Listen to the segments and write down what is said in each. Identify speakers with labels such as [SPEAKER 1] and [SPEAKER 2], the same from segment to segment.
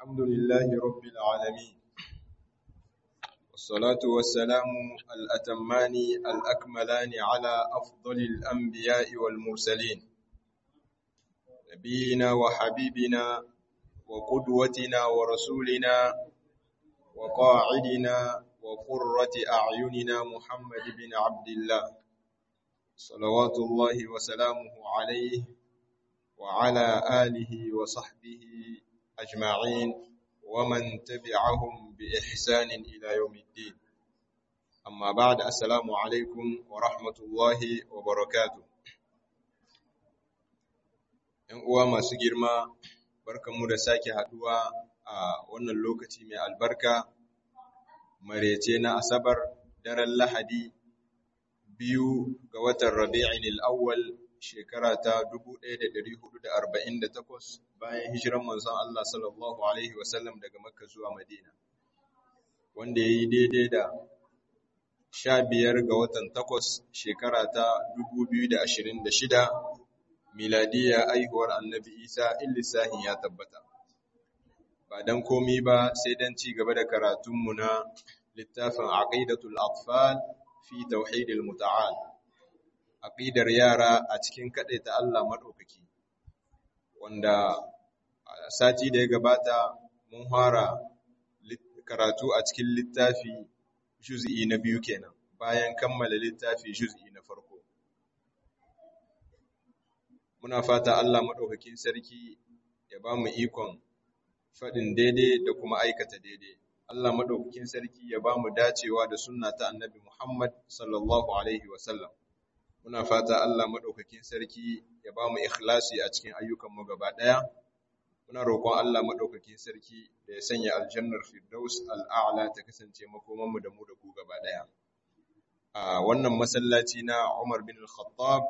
[SPEAKER 1] الحمد لله رب العالمين والصلاة والسلام الأتمان الأكملان على أفضل الأنبياء والمرسلين نبينا وحبيبنا وقدوتنا ورسولنا وقاعدنا وقرة أعيننا محمد بن عبد الله صلوات الله وسلامه عليه وعلى آله وصحبه أجمعين ومن تبعهم بإحسان إلى يوم الدين أما بعد السلام عليكم ورحمة الله وبركاته ‘Yan uwa masu girma, barkanmu da sake haɗuwa a wannan lokaci mai albarka, marece na Asabar, daren Lahadi, biyu ga watan Rabi'in al'awwal shekara ta 1448 bayan hijiran manzon Allah sallallahu Alaihi wasallam daga Makka zuwa Madina, wanda ya yi daidai da sha biyar ga watan takwas shekara ta 2026 miladiya aihuwar annabi Isa illisahin ya tabbata. Ba don komi ba sai don ci gaba da karatunmu na littafin Aqidatul Atfal fi Tauhidil Muta'al. aƙidar yara a cikin kaɗaita Allah maɗaukaki, wanda a sati da ya gabata mun fara karatu a cikin littafi juz'i na biyu kenan, bayan kammala littafi juz'i na farko. Muna fata Allah maɗaukakin sarki ya ba mu ikon faɗin daidai da kuma aikata daidai. Allah maɗaukakin sarki ya ba mu dacewa da sunna ta annabi Muhammad sallallahu Alaihi wasallam. muna fata Allah maɗaukakin sarki ya ba mu ikhlasi a cikin ayyukanmu gaba ɗaya muna roƙon Allah maɗaukakin sarki da ya sanya aljannar firdaus al'a'la ta kasance makomanmu da mu da ku gaba ɗaya a wannan masallaci na Umar bin al-Khattab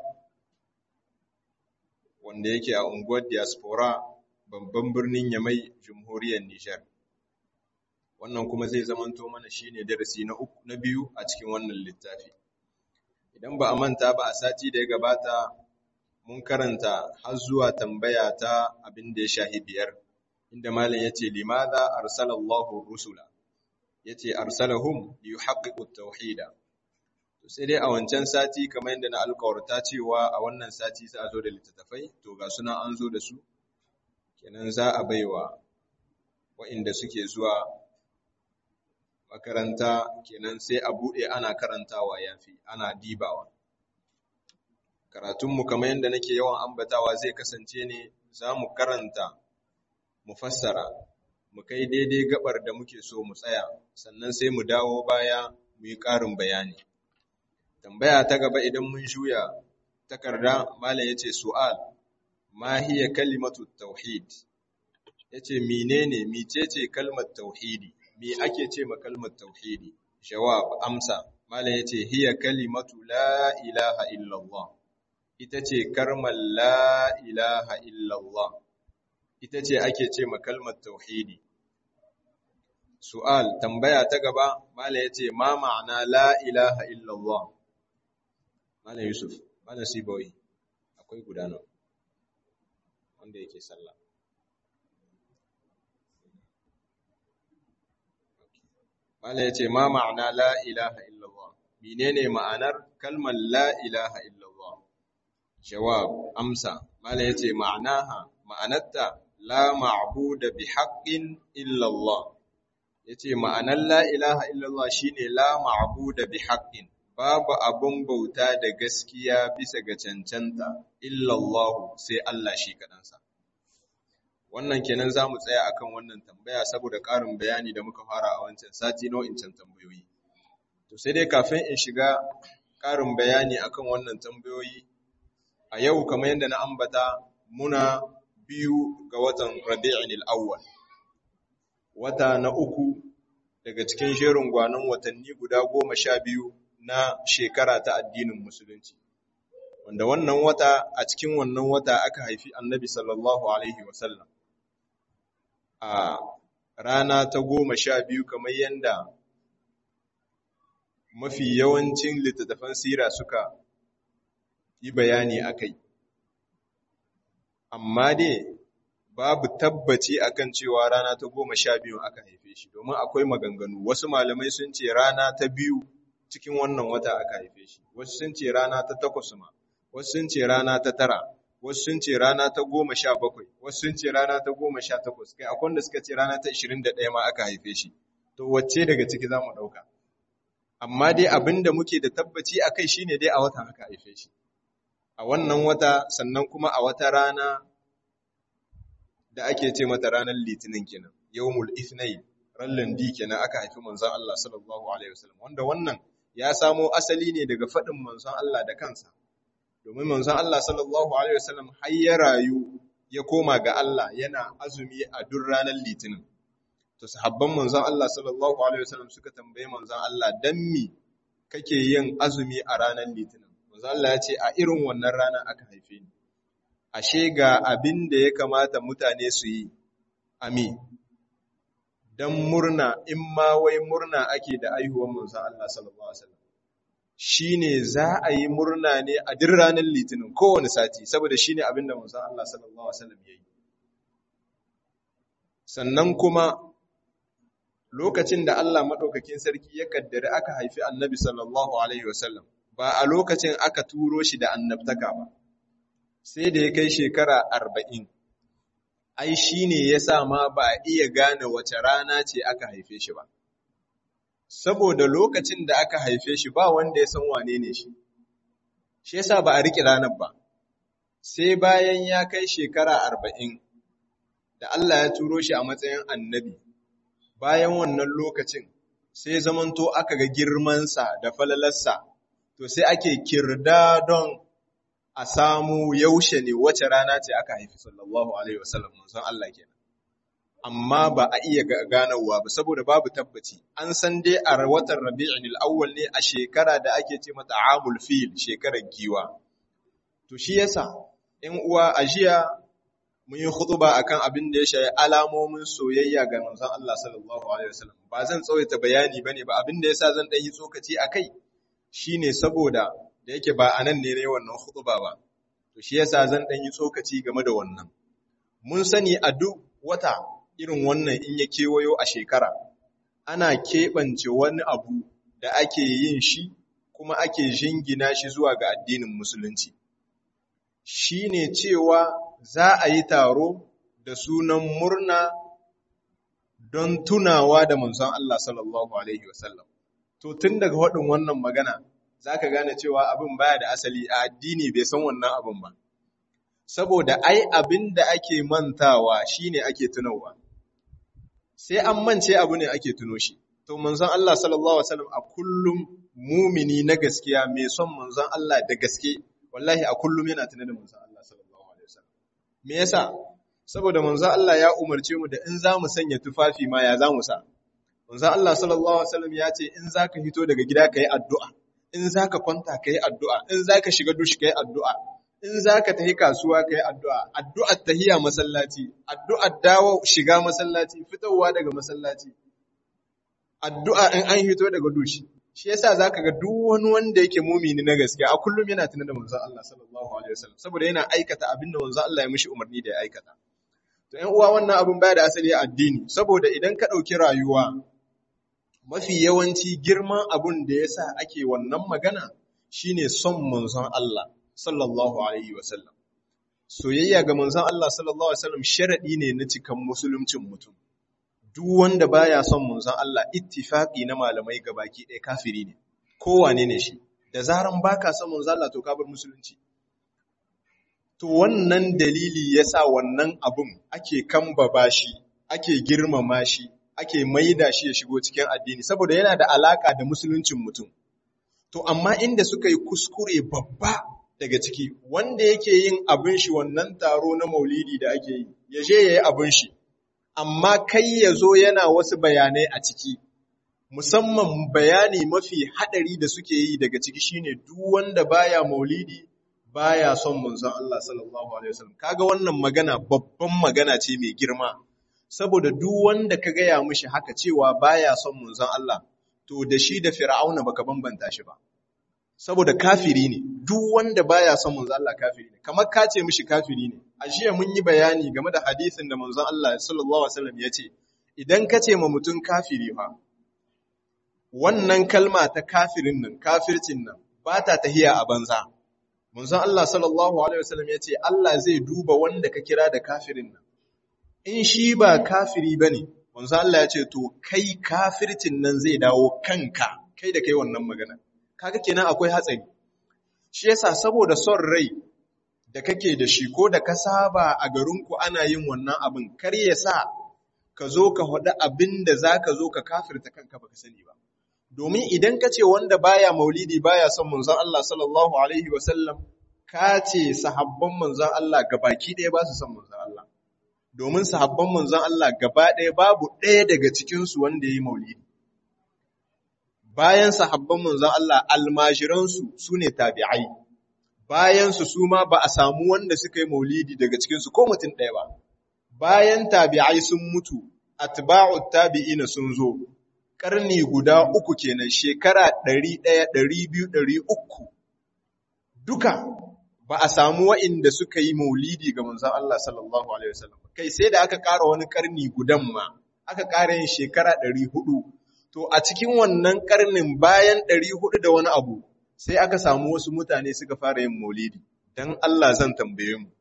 [SPEAKER 1] wanda yake a unguwar diaspora babban birnin Yamai jamhuriyar Nijar wannan kuma zai zamanto mana shine darasi na uku na biyu a cikin wannan littafi idan ba a manta ba a sati da ya gabata mun karanta har zuwa tambaya ta abin da ya shahi biyar inda malam yace limadha arsalallahu rusula yace arsalahum liyuhaqqiqut tauhida to sai dai a wancan sati kamar yadda na alƙawarta cewa a wannan sati za a zo da littattafai to ga sunan an zo da su kenan za a baiwa waɗanda suke zuwa makaranta kenan sai a buɗe ana karantawa yafi ana dibawa karatunmu kamar yadda nake yawan ambatawa zai kasance ne za mu karanta mu fassara mu kai daidai gabar da muke so mu tsaya sannan sai mu dawo baya mu yi ƙarin bayani tambaya ta gaba idan mun juya takarda malam yace su'al ma hiya kalimatu tauhid yace menene micece kalmar tauhidi me ake ce ma kalmar tauhidi jawab amsa malam yace hiya kalimatu la ilaha illallah ita ce kalmar la ilaha illallah ita ce ake ce ma kalmar tauhidi su'al tambaya ta gaba malam yace ma ma'ana la ilaha illallah malam yusuf malam sibawi akwai gudana wanda yake sallah Malam ya ce, Ma ma'ana la ilaha illallah, menene ma'anar kalmar la ilaha illallah? Jawab, amsa, Malam ya ce, Ma'anaha, ma'anarta, la ma'buda bi haƙƙin illallah. Ya ce, Ma'anar la ilaha illallah shi ne la ma'buda bi haƙƙin, babu abin bauta da gaskiya bisa ga cancanta, illallahu sai Allah shi kaɗansa. wannan kenan za mu tsaya akan wannan tambaya saboda ƙarin bayani da muka fara a wancan sati nau'incan tambayoyi to sai dai kafin in shiga ƙarin bayani akan wannan tambayoyi a yau kamar yadda na ambata muna biyu ga watan rabi'in al-awwal wata na uku daga cikin jerin gwanon watanni guda goma sha biyu na shekara ta addinin musulunci wanda wannan wata a cikin wannan wata aka haifi annabi sallallahu alaihi wasallam a rana ta goma sha biyu kamar yadda mafi yawancin littattafan sira suka yi bayani a kai amma dai babu tabbaci akan cewa rana ta goma sha biyu aka haife shi domin akwai maganganu wasu malamai sun ce rana ta biyu cikin wannan wata aka haife shi wasu sun ce rana ta takwas ma wasu sun ce rana ta tara wasu sun ce rana ta goma sha bakwai wasu sun ce rana ta goma sha takwas kai akwai wanda suka ce rana ta ishirin da ɗaya ma aka haife shi to wacce daga ciki za mu ɗauka amma dai abin da muke da tabbaci a kai shine dai a wata aka haife shi a wannan wata sannan kuma a wata rana da ake ce mata ranar litinin kenan yawmul ithnain ran landi kenan aka haifi manzon Allah sallallahu alaihi wasallam wanda wannan ya samo asali ne daga faɗin manzon Allah da kansa domin manzon Allah sallallahu alaihi wasallam har ya rayu ya koma ga Allah yana azumi a duk ranar litinin to sahabban manzon Allah sallallahu alaihi wasallam suka tambaye manzon Allah dan mi kake yin azumi a ranar litinin manzon Allah ya ce a irin wannan rana aka haife ni ashe ga abin da ya kamata mutane su yi ami dan murna in ma wai murna ake da aihuwar manzon Allah sallallahu alaihi wasallam shine za a yi murna ne a duk ranar litinin kowane sati saboda shine abin da manzon Allah sallallahu alaihi wasallam yayi sannan kuma lokacin da Allah maɗaukakin sarki ya kaddari aka haifi annabi sallallahu Alaihi wasallam ba a lokacin aka turo shi da annabtaka ba, sai da ya kai shekara arba'in. Ai, shi ne ya sa ma ba a iya gane wace rana ce aka haife shi ba. Saboda lokacin da aka haife shi ba wanda ya san wane ne shi, shi ya sa ba a riƙe ranar ba, sai bayan ya kai shekara arba'in da Allah ya turo shi a matsayin annabi. bayan wannan lokacin sai zamanto aka ga girmansa da falalarsa to sai ake kirda don a samu yaushe ne wace rana ce aka haifi sallallahu alaihi wasallam manzon Allah kenan amma ba a iya ganowa ba saboda babu tabbaci an san dai a watan Rabi'ul Awwal ne a shekara da ake ce mata Amul Fil shekarar giwa to shi yasa 'yan uwa a jiya mun yi khutuba akan abin da ya shayi alamomin soyayya ga manzon Allah sallallahu alaihi wasallam ba zan tsawaita bayani bane ba abin da yasa zan dan yi tsokaci akai shine saboda da yake ba anan ne ne wannan khutuba ba to shi yasa zan dan yi tsokaci game da wannan mun sani a duk wata irin wannan in ya kewayo a shekara ana keɓance wani abu da ake yin shi kuma ake jingina shi zuwa ga addinin musulunci shine cewa za a yi taro da sunan murna don tunawa da manzon Allah sallallahu Alaihi wasallam. To, tun daga waɗin wannan magana, za ka gane cewa abin baya da asali a addini bai san wannan abin ba. Saboda ai abin da ake mantawa shi ne ake tunawa. Sai an mance abu ne ake tuno shi. To, manzon Allah sallallahu Alaihi wasallam a kullum mumini na gaskiya mai son manzon Allah da gaske, wallahi a kullum yana tuna da manzon Allah sallallahu Alaihi wasallam. Me yasa? Saboda manzo Allah ya umarce mu da in za mu sanya tufafi ma ya za mu sa. Manzo Allah sallallahu Alaihi wasallam ya ce in za ka hito daga gida ka yi addu'a, in za ka kwanta ka yi addu'a, in za ka shiga dushi ka yi addu'a, in za ka tafi kasuwa ka yi addu'a, addu'ar tahiya masallaci, addu'ar dawo shiga masallaci, fitowa daga masallaci, addu'a in an hito daga dushi. Shi yasa za ka ga duk wani wanda yake mumini na gaskiya a kullum yana tunan da manzo Allah sallallahu Alaihi wasallam, saboda yana aikata abin da manzo Allah ya mishi umarni da ya aikata. To, ‘yan uwa wannan abin baya da asali a addini, saboda idan ka ɗauki rayuwa, mafi yawanci girman abin da ya sa ake wannan magana shine son manzon Allah, sallallahu Alaihi wasallam. Soyayya ga manzon Allah, sallallahu Alaihi wasallam, sharaɗi ne na cikan musuluncin mutum. Duk wanda baya son manzon Allah, ittifaƙi na malamai gabaki ɗaya kafiri ne, kowane ne shi, da zaran baka son manzon Allah to ka bar musulunci. To wannan dalili ya sa wannan abun ake kambaba shi, ake girmama shi, ake maida shi ya shigo cikin addini, saboda yana da alaka da musuluncin mutum. To, amma inda suka yi kuskure babba daga ciki, wanda yake yin abin shi wannan taro na maulidi da ake yi, ya je ya yi abin shi, amma kai ya zo yana wasu bayanai a ciki. Musamman bayani mafi haɗari da suke yi daga ciki shine duk wanda baya maulidi baya son manzon Allah sallallahu alaihi wasallam kaga wannan magana babban magana ce mai girma saboda duk wanda ka gaya mishi haka cewa baya son manzon Allah to da shi da fir'auna baka bambanta shi ba saboda kafiri ne duk wanda baya son manzon Allah kafiri ne kamar ka ce mishi kafiri ne a jiya mun yi bayani game da hadisin da manzon Allah sallallahu alaihi wasallam ya ce idan ka ce ma mutum kafiri fa wannan kalma ta kafirin nan kafircin nan ba ta tahiya a banza manzon Allah sallallahu alaihi wasallam ya ce Allah zai duba wanda ka kira da kafirin nan in shi ba kafiri bane manzon Allah ya ce to kai kafircin nan zai dawo kanka kai da kai wannan magana kaga kenan akwai hatsari shi yasa saboda son rai da kake da shi ko da ka saba a garinku ana yin wannan abin kar ya sa ka zo ka faɗi abin da za ka zo ka kafirta kanka baka sani ba domin idan ka ce wanda baya maulidi baya son manzon Allah sallallahu alaihi wasallam ka ce sahabban manzon Allah gabaki ɗaya ba su son manzon Allah domin sahabban manzon Allah gaba ɗaya babu ɗaya daga cikinsu wanda ya yi maulidi bayan sahabban manzon Allah almajiransu su ne tabi'ai bayansu su ma ba a samu wanda suka yi maulidi daga cikinsu ko mutum ɗaya ba bayan tabi'ai sun mutu atba'u tabi'ina sun zo ƙarni guda uku kenan shekara ɗari ɗaya ɗari biyu ɗari uku duka ba a samu wa'inda suka yi maulidi ga manzon Allah sallallahu alaihi wasallam kai sai da aka ƙara wani ƙarni gudan ma aka ƙara yin shekara ɗari hudu to a cikin wannan ƙarnin bayan ɗari hudu da wani abu sai aka samu wasu mutane suka fara yin maulidi don Allah zan tambaye mu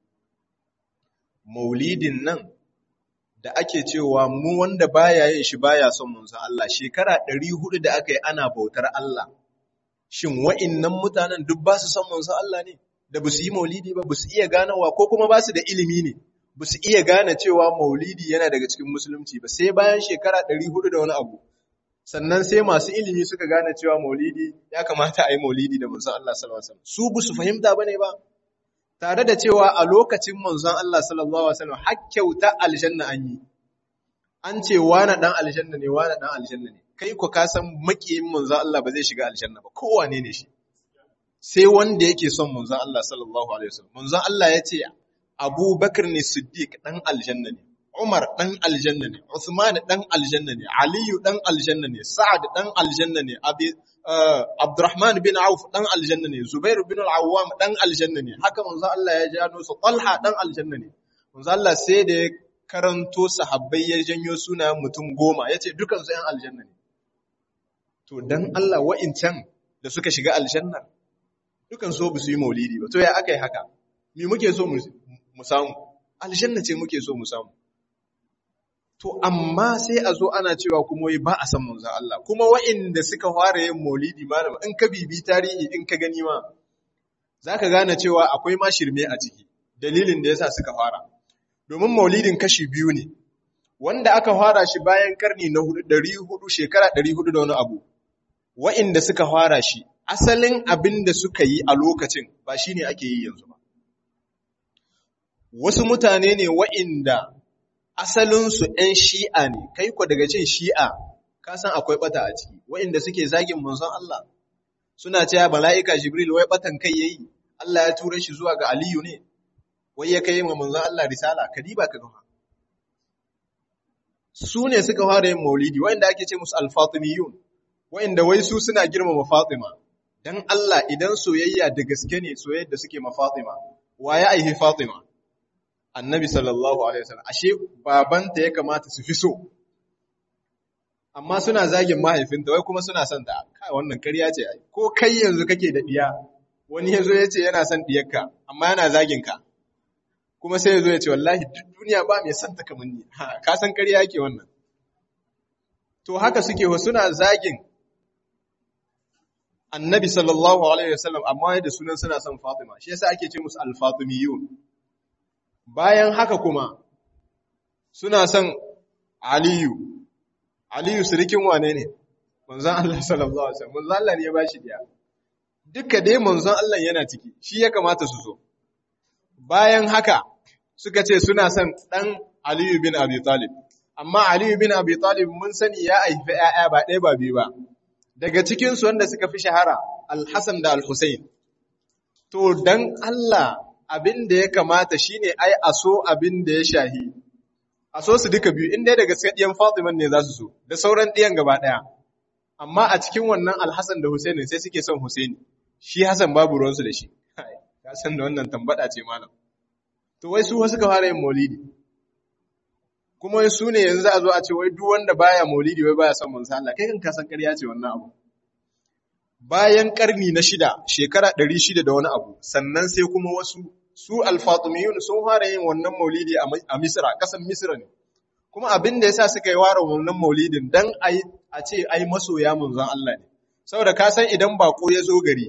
[SPEAKER 1] maulidin nan da ake cewa mu wanda baya yin shi baya son manzon Allah shekara 400 da aka yi ana bautar Allah shin wa'innan mutanen duk ba su son manzon Allah ne da ba su yi maulidi ba ba su iya ganawa ko kuma ba su da ilimi ne ba su iya gane cewa maulidi yana daga cikin musulunci ba sai bayan shekara 400 da wani abu sannan sai masu ilimi suka gane cewa maulidi ya kamata a yi maulidi da manzon Allah sallallahu alaihi wasallam su bu su fahimta bane ba tare da cewa a lokacin manzon Allah sallallahu alaihi wasallam hakkyauta aljanna an yi an ce wani dan aljanna ne wani dan aljanna ne kai ko ka san makiyin manzon Allah ba zai shiga aljanna ba kowane ne shi sai wanda yake son manzon Allah sallallahu alaihi wasallam manzon Allah ya ce Abu Bakar ne Siddiq dan aljanna ne Umar ɗan aljanna ne, Uthman ɗan aljanna ne, Aliyu ɗan aljanna ne, Sa'ad ɗan aljanna ne, Abdurrahman bin Auf ɗan aljanna ne, Zubair bin Al-Awwam ɗan aljanna ne, haka manzo Allah ya jano su Talha ɗan aljanna ne. Manzo Allah sai da ya karanto sahabbai ya janyo sunayen mutum goma, ya ce dukansu ‘yan aljanna ne. To, dan Allah wa'incan da suka shiga aljanna, dukan so ba su yi maulidi ba, to ya aka yi haka, me muke so mu samu, aljanna ce muke so mu samu. To, amma sai a zo ana cewa kuma wai ba a san manzan Allah, kuma wa'inda suka fara yin maulidi malama in ka bibi tarihi in ka gani ma, za ka gane cewa akwai ma shirme a ciki, dalilin da ya sa suka fara. Domin maulidin kashi biyu ne, wanda aka fara shi bayan karni na ɗari hudu shekara ɗari hudu da wani abu, wa'inda suka fara shi, asalin abin da suka yi a lokacin ba shi ne ake yi yanzu ba. Wasu mutane ne wa'inda asalinsu ‘yan shi'a ne, kai ku daga cin shi'a, ka san akwai ɓata a ciki, wa'inda suke zagin manzon Allah, suna cewa mala'ika Jibril wai ɓatan kai ya yi, Allah ya tura shi zuwa ga Aliyu ne, wai ya kai ma manzon Allah risala, ka diba ka gama. Su ne suka fara yin maulidi, wa'inda ake ce musu alfatimiyun, wa'inda wai su suna girmama Fatima, don Allah idan soyayya da gaske ne soyayyar da suke ma Fatima, wa ya aihi Fatima? annabi sallallahu alaihi wasallam ashe babanta ya kamata su fi so amma suna zagin mahaifinta wai kuma suna son ta kai wannan ƙarya ce ai ko kai yanzu kake da diya wani yazo yace yana son diyarka amma yana zagin ka kuma sai yazo yace wallahi duk duniya ba mai son ta kamar ni ha ka san ƙarya yake wannan to haka suke wa suna zagin annabi sallallahu alaihi wasallam amma da sunan suna son Fatima shi yasa ake ce musu al-fatimiyun bayan haka kuma suna son Aliyu, Aliyu sirikin wane ne? Manzan Allah sallallahu Alaihi wasallam, manzan Allah ne ya ba shi diya. Duka dai manzan Allah yana ciki, shi ya kamata su so. Bayan haka suka ce suna son ɗan Aliyu bin Abi Talib, amma Aliyu bin Abi Talib mun sani ya haifi ‘ya'ya ba ɗaya ba biyu ba. Daga cikinsu wanda suka fi shahara, Al-Hassan da Al-Hussein. To, don Allah abin da ya kamata shine ai a so abin da ya shahi a so su duka biyu in dai daga ɗiyan Fatiman ne za su so da sauran ɗiyan gaba ɗaya amma a cikin wannan Alhassan da Husaini sai suke son Husaini shi Hassan babu ruwansu da shi ka san da wannan tambada ce malam to wai su wasu ka fara yin maulidi kuma wai su ne yanzu za a zo a ce wai duk wanda baya maulidi wai baya son manzo Allah kai kan ka san ƙarya ce wannan abu bayan karni na shida shekara ɗari shida da wani abu sannan sai kuma wasu su alfatumiyun sun fara yin wannan maulidi a misra ƙasan misra ne kuma abin da yasa suka yi ware wannan maulidin dan a ce ai masoya manzon Allah ne saboda ka san idan bako ya zo gari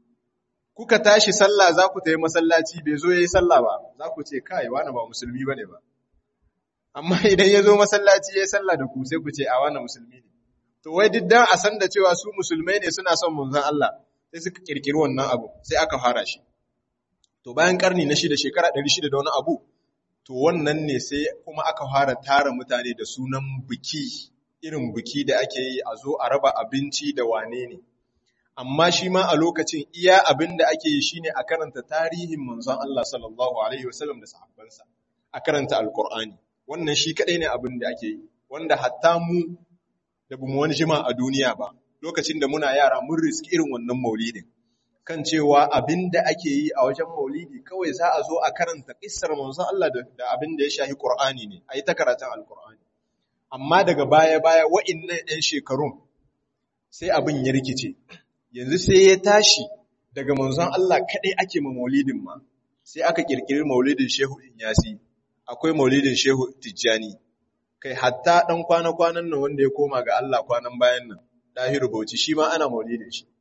[SPEAKER 1] kuka tashi sallah za ku tayi masallaci bai zo yayi sallah ba za ku ce kai wani ba musulmi bane ba amma idan ya zo masallaci yayi sallah da ku sai ku ce a wani musulmi ne to wai duk dan a san da cewa su musulmai ne suna son manzon Allah sai suka kirkiri wannan abu sai aka fara shi to bayan karni na shida shekara 600 da wani abu to wannan ne sai kuma aka fara tara mutane da sunan biki irin biki da ake yi a zo a raba abinci da wane ne amma shi ma a lokacin iya abin da ake yi shine a karanta tarihin manzon Allah sallallahu alaihi wasallam da sahabbansa a karanta alqur'ani wannan shi kadai ne abin da ake yi wanda hatta mu da bamu wani jima a duniya ba lokacin da muna yara mun riski irin wannan maulidin kan cewa abin da ake yi a wajen maulidi kawai za a zo a karanta kissar manzon Allah da abin da ya shahi Qur'ani ne a yi ta karatun Alƙur'ani amma daga baya-baya wa'innan 'yan shekarun sai abin ya rikice yanzu sai ya tashi daga manzon Allah kaɗai ake ma maulidin ma sai aka ƙirƙiri maulidin Shehu Inyasi akwai maulidin Shehu Tijjani kai hatta ɗan kwana-kwanan nan wanda ya koma ga Allah kwanan bayan nan Dahiru Bauchi shi ma ana maulidin shi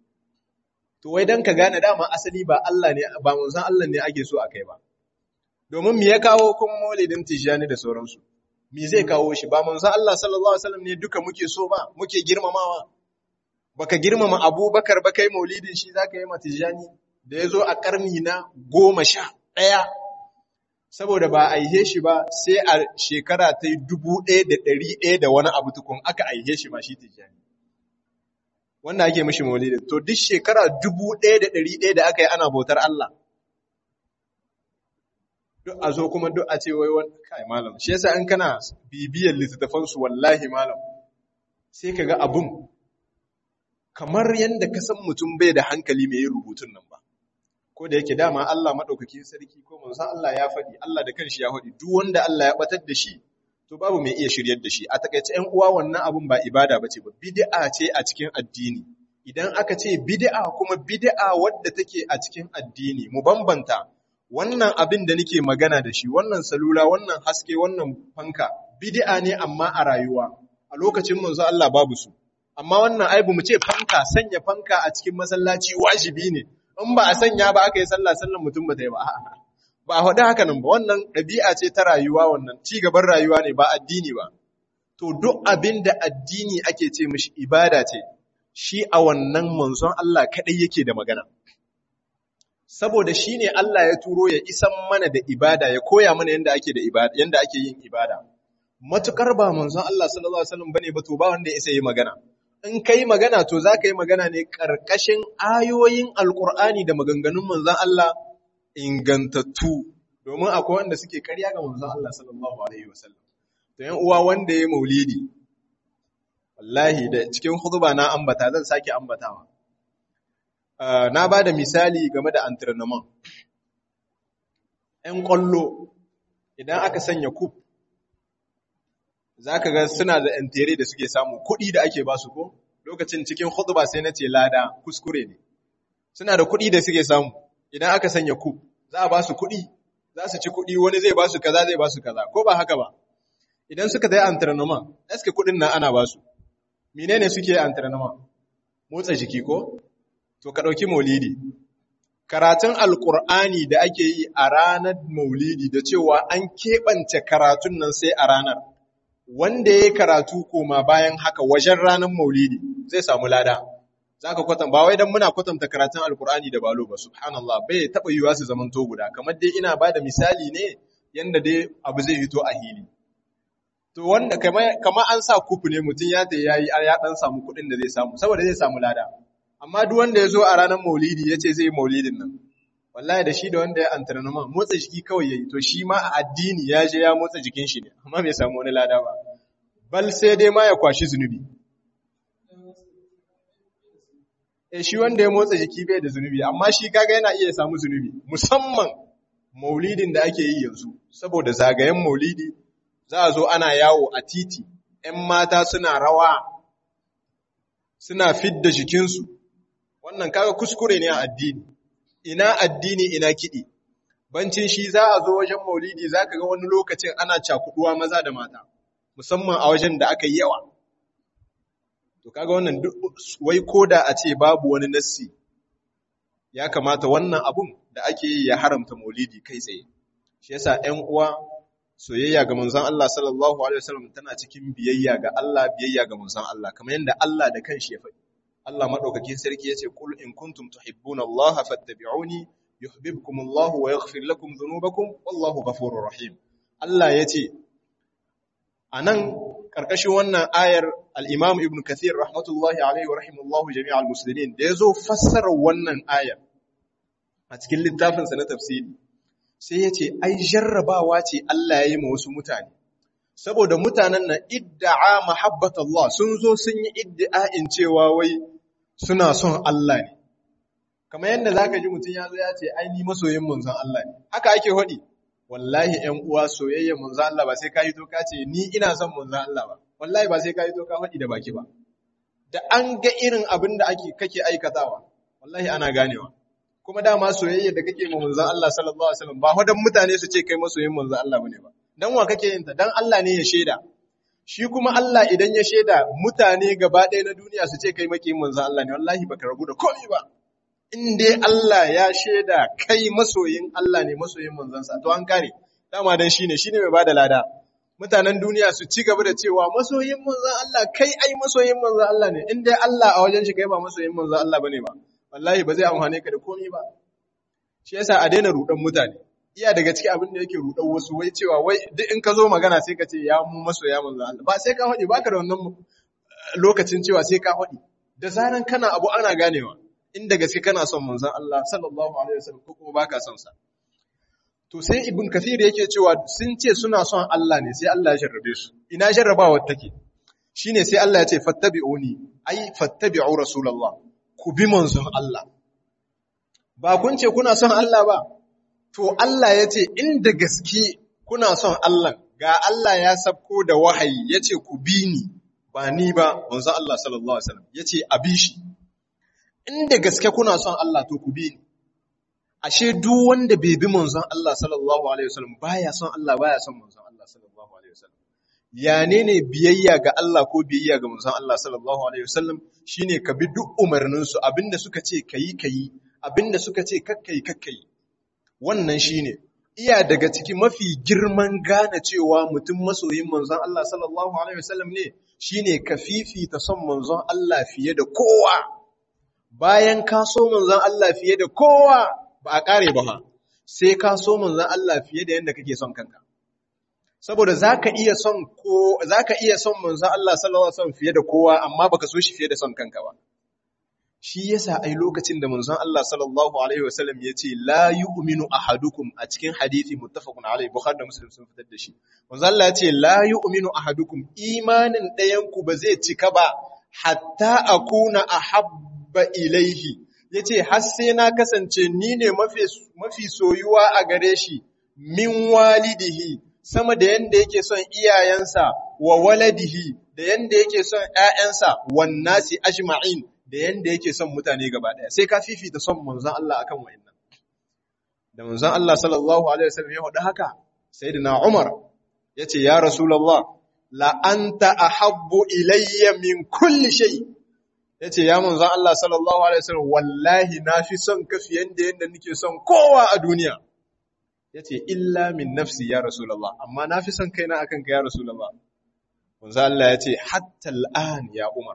[SPEAKER 1] to wai dan ka gane dama asali ba Allah ne ba manzon Allah ne ake so akai ba domin me ya kawo kun maulidin Tijjani da sauransu me zai kawo shi ba manzon Allah sallallahu alaihi wasallam ne duka muke so ba muke girmamawa baka girmama Abubakar ba kai maulidin shi zaka yi Tijjani da yazo a karni na goma sha ɗaya saboda ba a aihe shi ba sai a shekara ta dubu ɗaya da ɗari ɗaya da wani abu tukun aka aihe shi ma shi Tijjani wanda ake mishi maulidin to duk shekara dubu ɗaya da ɗari ɗaya da aka yi ana bautar Allah duk a zo kuma duk a ce wai wani kai malam shi yasa in kana bibiyar littattafan su wallahi malam sai kaga abun kamar yanda ka san mutum bai da hankali mai yin rubutun nan ba ko da yake dama Allah madaukakin sarki ko manzon Allah ya faɗi Allah da kanshi ya faɗi duk wanda Allah ya batar da shi to babu mai iya shiryar da shi a takaice ƴan uwa wannan abun ba ibada bace ba bid'a ce a cikin addini idan aka ce bid'a kuma bid'a wadda take a cikin addini mu bambanta wannan abin da nake magana da shi wannan salula wannan haske wannan fanka bid'a ne amma a rayuwa a lokacin manzo Allah babu su amma wannan aibu mu ce fanka sanya fanka a cikin masallaci wajibi ne in ba a sanya ba aka yi sallah sallan mutum ba ta yi ba ba a faɗi haka nan ba wannan ɗabi'a ce ta rayuwa wannan ci gaban rayuwa ne ba addini ba to duk abin da addini ake ce mishi ibada ce shi a wannan manzon Allah kaɗai yake da magana saboda shi ne Allah ya turo ya isan mana da ibada ya koya mana yadda ake da ibada yadda ake yin ibada matukar ba manzon Allah sallallahu alaihi wasallam bane ba to ba wanda ya isa yi magana in kai magana to za ka yi magana ne karkashin ayoyin alkur'ani da maganganun manzon Allah ingantattu domin akwai wanda suke karya ga manzon Allah sallallahu alaihi wasallam to yan uwa wanda ya maulidi wallahi da cikin khutba na ambata zan sake ambatawa na ba da misali game da antrenament ‘yan ƙwallo idan aka sanya kuf za ka ga suna da ‘yan tere da suke samu kuɗi da ake ba su ko lokacin cikin ba sai na ce lada kuskure ne suna da kuɗi da suke samu idan aka sanya kuf za a ba su kuɗi za su ci kuɗi wani zai ba su kaza zai ba su kaza ko ba haka ba idan suka zai antrenament eske kuɗin nan ana ba su menene suke antrenament motsa jiki ko to ka ɗauki maulidi karatun alkur'ani da ake yi a ranar maulidi da cewa an keɓance karatun nan sai a ranar wanda ya yi karatu koma bayan haka wajen ranar maulidi zai samu lada za ka kwatanta ba wai don muna kwatanta karatun alkur'ani da balo ba subhanallah bai taɓa yiwuwa su zaman to guda kamar dai ina ba da misali ne yanda dai abu zai fito a hili to wanda kamar an sa kufu ne mutum ya ta yayi ya dan samu kuɗin da zai samu saboda zai samu lada amma duk wanda ya zo a ranar maulidi ya ce zai yi maulidin nan wallahi da shi da wanda ya antrenama motsa jiki kawai yayi to shi ma a addini ya je ya motsa jikin shi ne amma bai samu wani lada ba bal sai dai ma ya kwashi zunubi eh shi wanda ya motsa jiki bai da zunubi amma shi kaga yana iya samu zunubi musamman maulidin da ake yi yanzu saboda zagayen maulidi za a zo ana yawo a titi ‘yan mata suna rawa suna fidda jikinsu wannan kaga kuskure ne a addini ina addini ina kiɗi bancin shi za a zo wajen maulidi za ka ga wani lokacin ana cakuduwa maza da mata musamman a wajen da aka yi yawa to kaga wannan wai koda a ce babu wani nassi ya kamata wannan abun da ake yi ya haramta maulidi kai tsaye shi yasa ƴan uwa soyayya ga manzon Allah sallallahu alaihi wasallam tana cikin biyayya ga Allah biyayya ga manzon Allah kamar yadda Allah da kanshi ya faɗi Allah madaukakin sarki yace kul in kuntum tuhibbuna Allah fattabi'uni yuhibbukum Allah wa yaghfir lakum dhunubakum wallahu ghafurur rahim Allah yace anan karkashin wannan ayar al-Imam Ibn Kathir rahmatullahi alaihi wa rahimallahu jami'al muslimin da yazo fassara wannan ayar a cikin littafinsa na tafsiri sai ya ce ai jarrabawa ce Allah ya yi ma wasu mutane saboda mutanen na idda'a mahabbat Allah sun zo sun yi idda'in cewa wai suna son Allah ne kamar yadda zaka ji mutum ya zo ya ce ai ni masoyin manzon Allah ne haka ake hodi wallahi ƴan uwa soyayyen manzon Allah ba sai ka yi to ka ce ni ina son manzon Allah ba wallahi ba sai ka yi to ka hodi da baki ba da an ga irin abin da ake kake aikatawa wallahi ana ganewa kuma dama soyayya da kake ma manzon Allah sallallahu alaihi wasallam ba hodan mutane su ce kai masoyin manzon Allah bane ba dan wa kake yin ta dan Allah ne ya sheda shi kuma Allah idan ya sheda mutane gaba ɗaya na duniya su ce kai maki manzon Allah ne wallahi baka rabu da komai ba in dai Allah ya sheda kai masoyin Allah ne masoyin manzon sa to an kare dama dan shine shine mai bada lada mutanen duniya su ci gaba da cewa masoyin manzon Allah kai ai masoyin manzon Allah ne in dai Allah a wajen shi kai ba masoyin manzon Allah bane ba wallahi ba zai amfane ka da komai ba shi yasa a daina rudan mutane iya daga cikin abin da yake rudan wasu wai cewa wai duk in ka zo magana sai ka ce ya mu masoya manzo Allah ba sai ka hodi baka da wannan lokacin cewa sai ka hodi da zaran kana abu ana ganewa in da gaske kana son manzon Allah sallallahu alaihi wasallam ko kuma baka son sa to sai ibn kathir yake cewa sun ce suna son Allah ne sai Allah ya jarrabe su ina jarrabawar take shine sai Allah ya ce fattabi'uni ai fattabi'u rasulullah ku bi manzon Allah. Ba kun ce kuna son Allah ba, to Allah ya ce inda gaske kuna son Allah, ga Allah ya sabko da wahayi ya ce ku bi ni, ba ni ba, manzon Allah sallallahu Alaihi wasallam ya ce a bi shi. Inda gaske kuna son Allah to ku bi ni. Ashe duk wanda bai bi manzon Allah sallallahu Alaihi wasallam baya son Allah baya son manzon Allah sallallahu Alaihi wasallam. ya ne ne biyayya ga Allah ko biyayya ga manzon Allah sallallahu alaihi wasallam shine ka bi duk umarninsu abinda suka ce kayi kayi abinda suka ce kakkai kakkai wannan shine iya daga ciki mafi girman gane cewa mutum masoyin manzon Allah sallallahu alaihi wasallam ne shine ka fifita son manzon Allah fiye da kowa bayan ka so manzon Allah fiye da kowa ba a kare ba sai ka so manzon Allah fiye da yadda kake son kanka saboda zaka iya son ko zaka iya son manzon Allah sallallahu alaihi wasallam fiye da kowa amma baka so shi fiye da son kanka ba shi yasa ai lokacin da manzon Allah sallallahu alaihi wasallam yace la yu'minu ahadukum a cikin hadisi muttafaqun alaihi bukhari da muslim sun fitar da shi manzon Allah yace la yu'minu ahadukum imanin ɗayan ku ba zai cika ba hatta akuna ahabba ilaihi yace har sai na kasance ni ne mafi mafi soyuwa a gare shi min walidihi sama da yanda yake son iyayensa wa waladihi da yanda yake son ƴaƴansa wan nasi ajma'in da yanda yake son mutane gaba daya sai ka fifita son manzon Allah akan wayannan da manzon Allah sallallahu alaihi wasallam ya faɗi haka sayyidina Umar yace ya rasulullah la anta ahabbu ilayya min kulli shay yace ya manzon Allah sallallahu alaihi wasallam wallahi nafi son ka fiye da yanda nake son kowa a duniya ya ce illa min nafsi ya Rasulallah amma na fi son kaina akan ka ya Rasulallah wanzu Allah ya ce hatta al'an ya Umar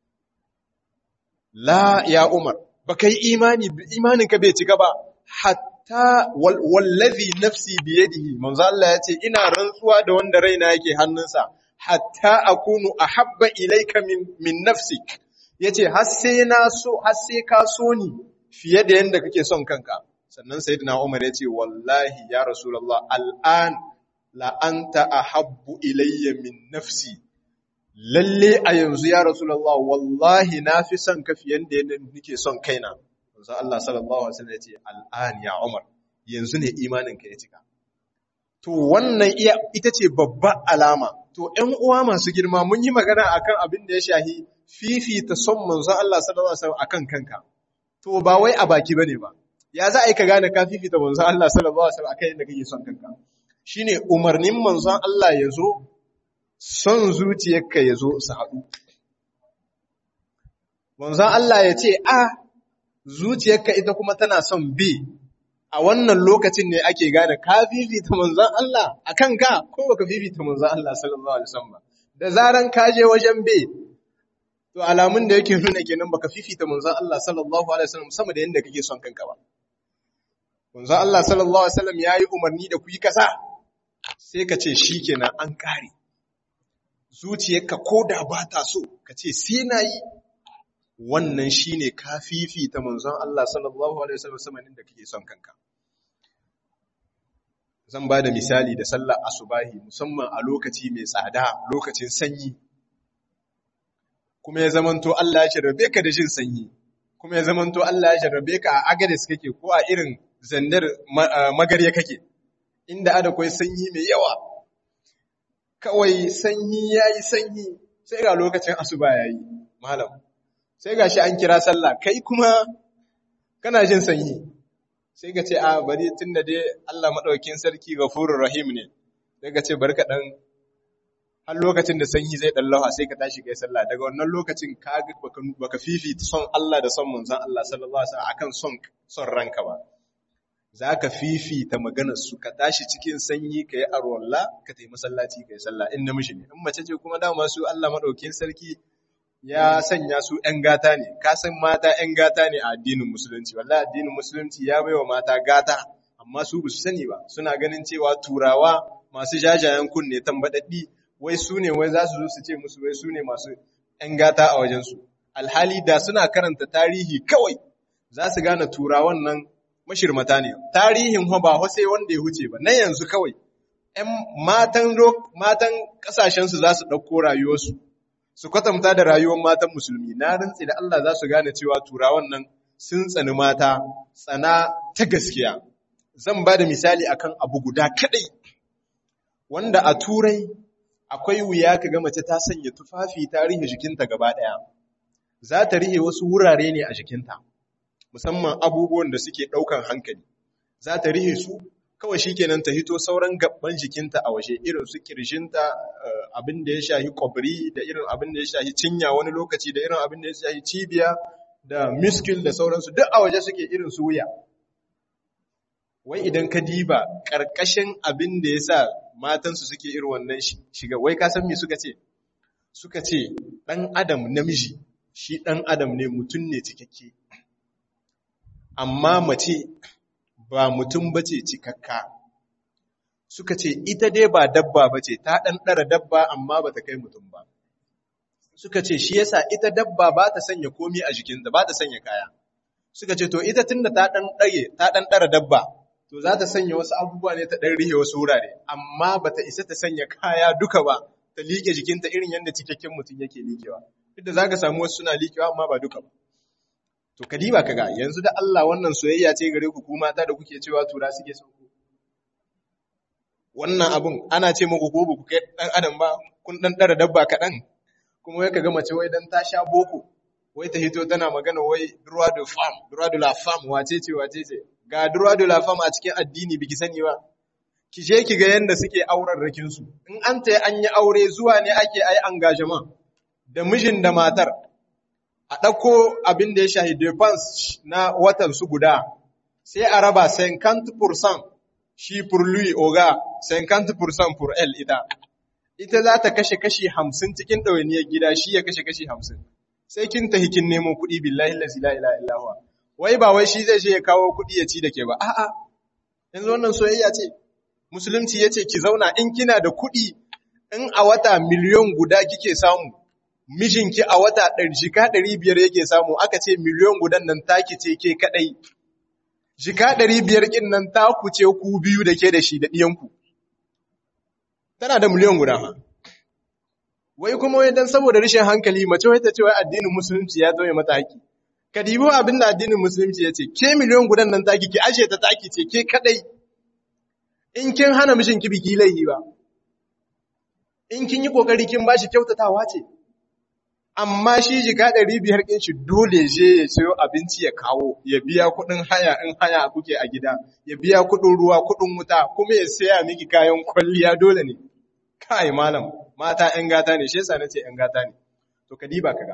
[SPEAKER 1] la ya Umar ba kai imani imaninka bai cika ba hatta wallazi nafsi biyadihi manzo Allah ya ce ina rantsuwa da wanda raina yake hannunsa hatta akunu ahabba ilayka min min nafsik yace har sai na so har sai ka so ni fiye da yanda kake son kanka sannan sayyidina Umar ya ce wallahi ya Rasulullah al'an la anta ahabbu ilayya min nafsi lalle a yanzu ya rasulullah wallahi na fi son ka fiye da yadda nake son kaina manzo Allah sallallahu alaihi wasallam ya ce al'an ya Umar yanzu ne imanin ka ya cika to wannan iya ita ce babbar alama to ƴan uwa masu girma mun yi magana akan abin da ya shahi fifita son manzo Allah sallallahu alaihi wasallam akan kanka to ba wai a baki bane ba ya za a yi ka gane ka fifita manzo Allah sallallahu alaihi wasallam akan yadda kake son kanka shine umarnin manzon Allah ya zo son zuciyarka ya zo su haɗu manzon Allah ya ce a zuciyarka ita kuma tana son B a wannan lokacin ne ake gane ka fifita manzon Allah a kanka ko baka fifita manzon Allah sallallahu alaihi wasallam da zaran ka je wajen B to alamun da yake nuna kenan baka fifita manzon Allah sallallahu alaihi wasallam sama da yanda kake son kanka ba manzon Allah sallallahu alaihi wasallam yayi umarni da ku yi kasa sai ka ce shikenan an kare zuciyarka koda ba ta so ka ce sai nayi wannan shine ka fifita manzon Allah sallallahu alaihi wasallam sama da kake son kanka zan ba da misali da sallar asubahi musamman a lokaci mai tsada lokacin sanyi kuma ya zamanto Allah ya jarrabe ka da jin sanyi kuma ya zamanto Allah ya jarrabe ka a agadis kake ko a irin zandar magarya kake inda ada kwai sanyi mai yawa kawai sanyi yayi sanyi sai ga lokacin asuba yayi malam sai ga shi an kira sallah kai kuma kana jin sanyi sai ka ce a bari tun da dai Allah maɗaukin sarki gafurur rahim ne sai ka ce barka ɗan har lokacin da sanyi zai ɗan lauha sai ka tashi kai sallah daga wannan lokacin ka baka fifita son Allah da son manzon Allah sallallahu alaihi wasallam akan son son ranka ba za ka fifita maganar su ka tashi cikin sanyi ka yi arwalla ka tayi masallaci ka yi sallah in namiji ne in mace ce kuma dama su Allah maɗaukin sarki ya sanya su ‘yan gata ne, ka san mata ‘yan gata ne a addinin musulunci, wallahi addinin musulunci ya baiwa mata gata, amma su ba su sani ba, suna ganin cewa turawa masu jajayen kunne tambaɗaɗɗi, wai su ne wai za su zo su ce musu wai su ne masu ‘yan gata a wajensu. Alhali da suna karanta tarihi kawai za su gane turawan nan mashirmata ne, tarihin ba sai wanda ya huce ba, na yanzu kawai. ‘Yan matan ƙasashensu za su ɗauko rayuwarsu, su kwatanta da rayuwar matan musulmi na rantsi da Allah za su gane cewa turawan nan sun tsani mata tsana ta gaskiya zan ba da misali akan abu guda kadai wanda a turai akwai wuya ka ga mace ta sanya tufafi ta rihe jikinta gaba daya za ta rihe wasu wurare ne a jikinta musamman abubuwan da suke daukan hankali za ta rihe su kawai shikenan ta hito sauran gabban jikinta a waje irin su kirjinta abin da ya shahi kwabri da irin abin da ya shahi cinya wani lokaci da irin abin da ya shahi cibiya da miskil da sauransu duk a waje suke irin su wuya wai idan ka diba ƙarƙashin abin da ya sa matansu suke irin wannan shiga wai ka san me suka ce suka ce ɗan adam namiji shi ɗan adam ne mutum ne cikakke amma mace ba mutum bace cikakka suka ce ita dai ba dabba bace ta dan dara dabba amma bata kai mutum ba suka ce shi yasa ita dabba ba ta sanya komi a jikinta ba ta sanya kaya suka ce to ita tunda ta dan dage ta dan dara dabba to za ta sanya wasu abubuwa ne ta dan rihe wasu wurare amma bata isa ta sanya kaya duka ba ta liƙe jikinta irin yadda cikakken mutum yake liƙewa duk da zaka samu wasu suna liƙewa amma ba duka ba To kadiba kaga yanzu da Allah wannan soyayya ce gare ku kuma mata da kuke cewa tura suke son ku. Wannan abun ana ce muku ko ku kai dan adam ba kun dan dara dabba kaɗan kuma wai kaga mace wai dan ta sha boko wai ta hito tana magana wai droit de femme droit de la femme wace ce wace ce ga droit de la femme a cikin addini biki sani ba ki je ki ga yanda suke auren rakin su in an ta an yi aure zuwa ne ake ai engagement da mijin da matar a ɗauko abin da ya shahi defense na watan su guda, sai a raba 50% shi pour lui oga, 50% pour elle ita. Ita za ta kashe kashi hamsin cikin ɗawainiyar gida shi ya kashe kashi hamsin. Sai kin ta hikin nemo kuɗi billahi lazi la ila illahuwa. Wai ba wai shi zai je ya kawo kuɗi ya ci da ke ba, a'a, yanzu wannan soyayya ce. Musulunci ya ce ki zauna in kina da kuɗi in a wata miliyon guda kike samu, mijinki a wata jika ɗari biyar yake samu aka ce miliyon gudan nan taki ce ke kaɗai. Jika ɗari biyar ƙin nan taku ce ku biyu da ke da shi da ɗiyanku. Tana da miliyon guda ma. wai kuma wai dan saboda rashin hankali mace wai ta ce wai addinin musulunci ya tauye mata haƙi ka dibo abin da addinin musulunci ya ce ke miliyon gudan nan taki ki ashe ta taki ce ke kadai in kin hana mishin ki biki laihi ba in kin yi kokari kin bashi kyautatawa ce amma shi jika ɗari biyar ɗin shi dole je ya sayo abinci ya kawo ya biya kuɗin haya in haya kuke a gida ya biya kuɗin ruwa kuɗin wuta kuma ya saya miki kayan kwalliya dole ne kai malam mata ‘yan gata ne shi yasa na ce ‘yan gata ne to ka diba ka ga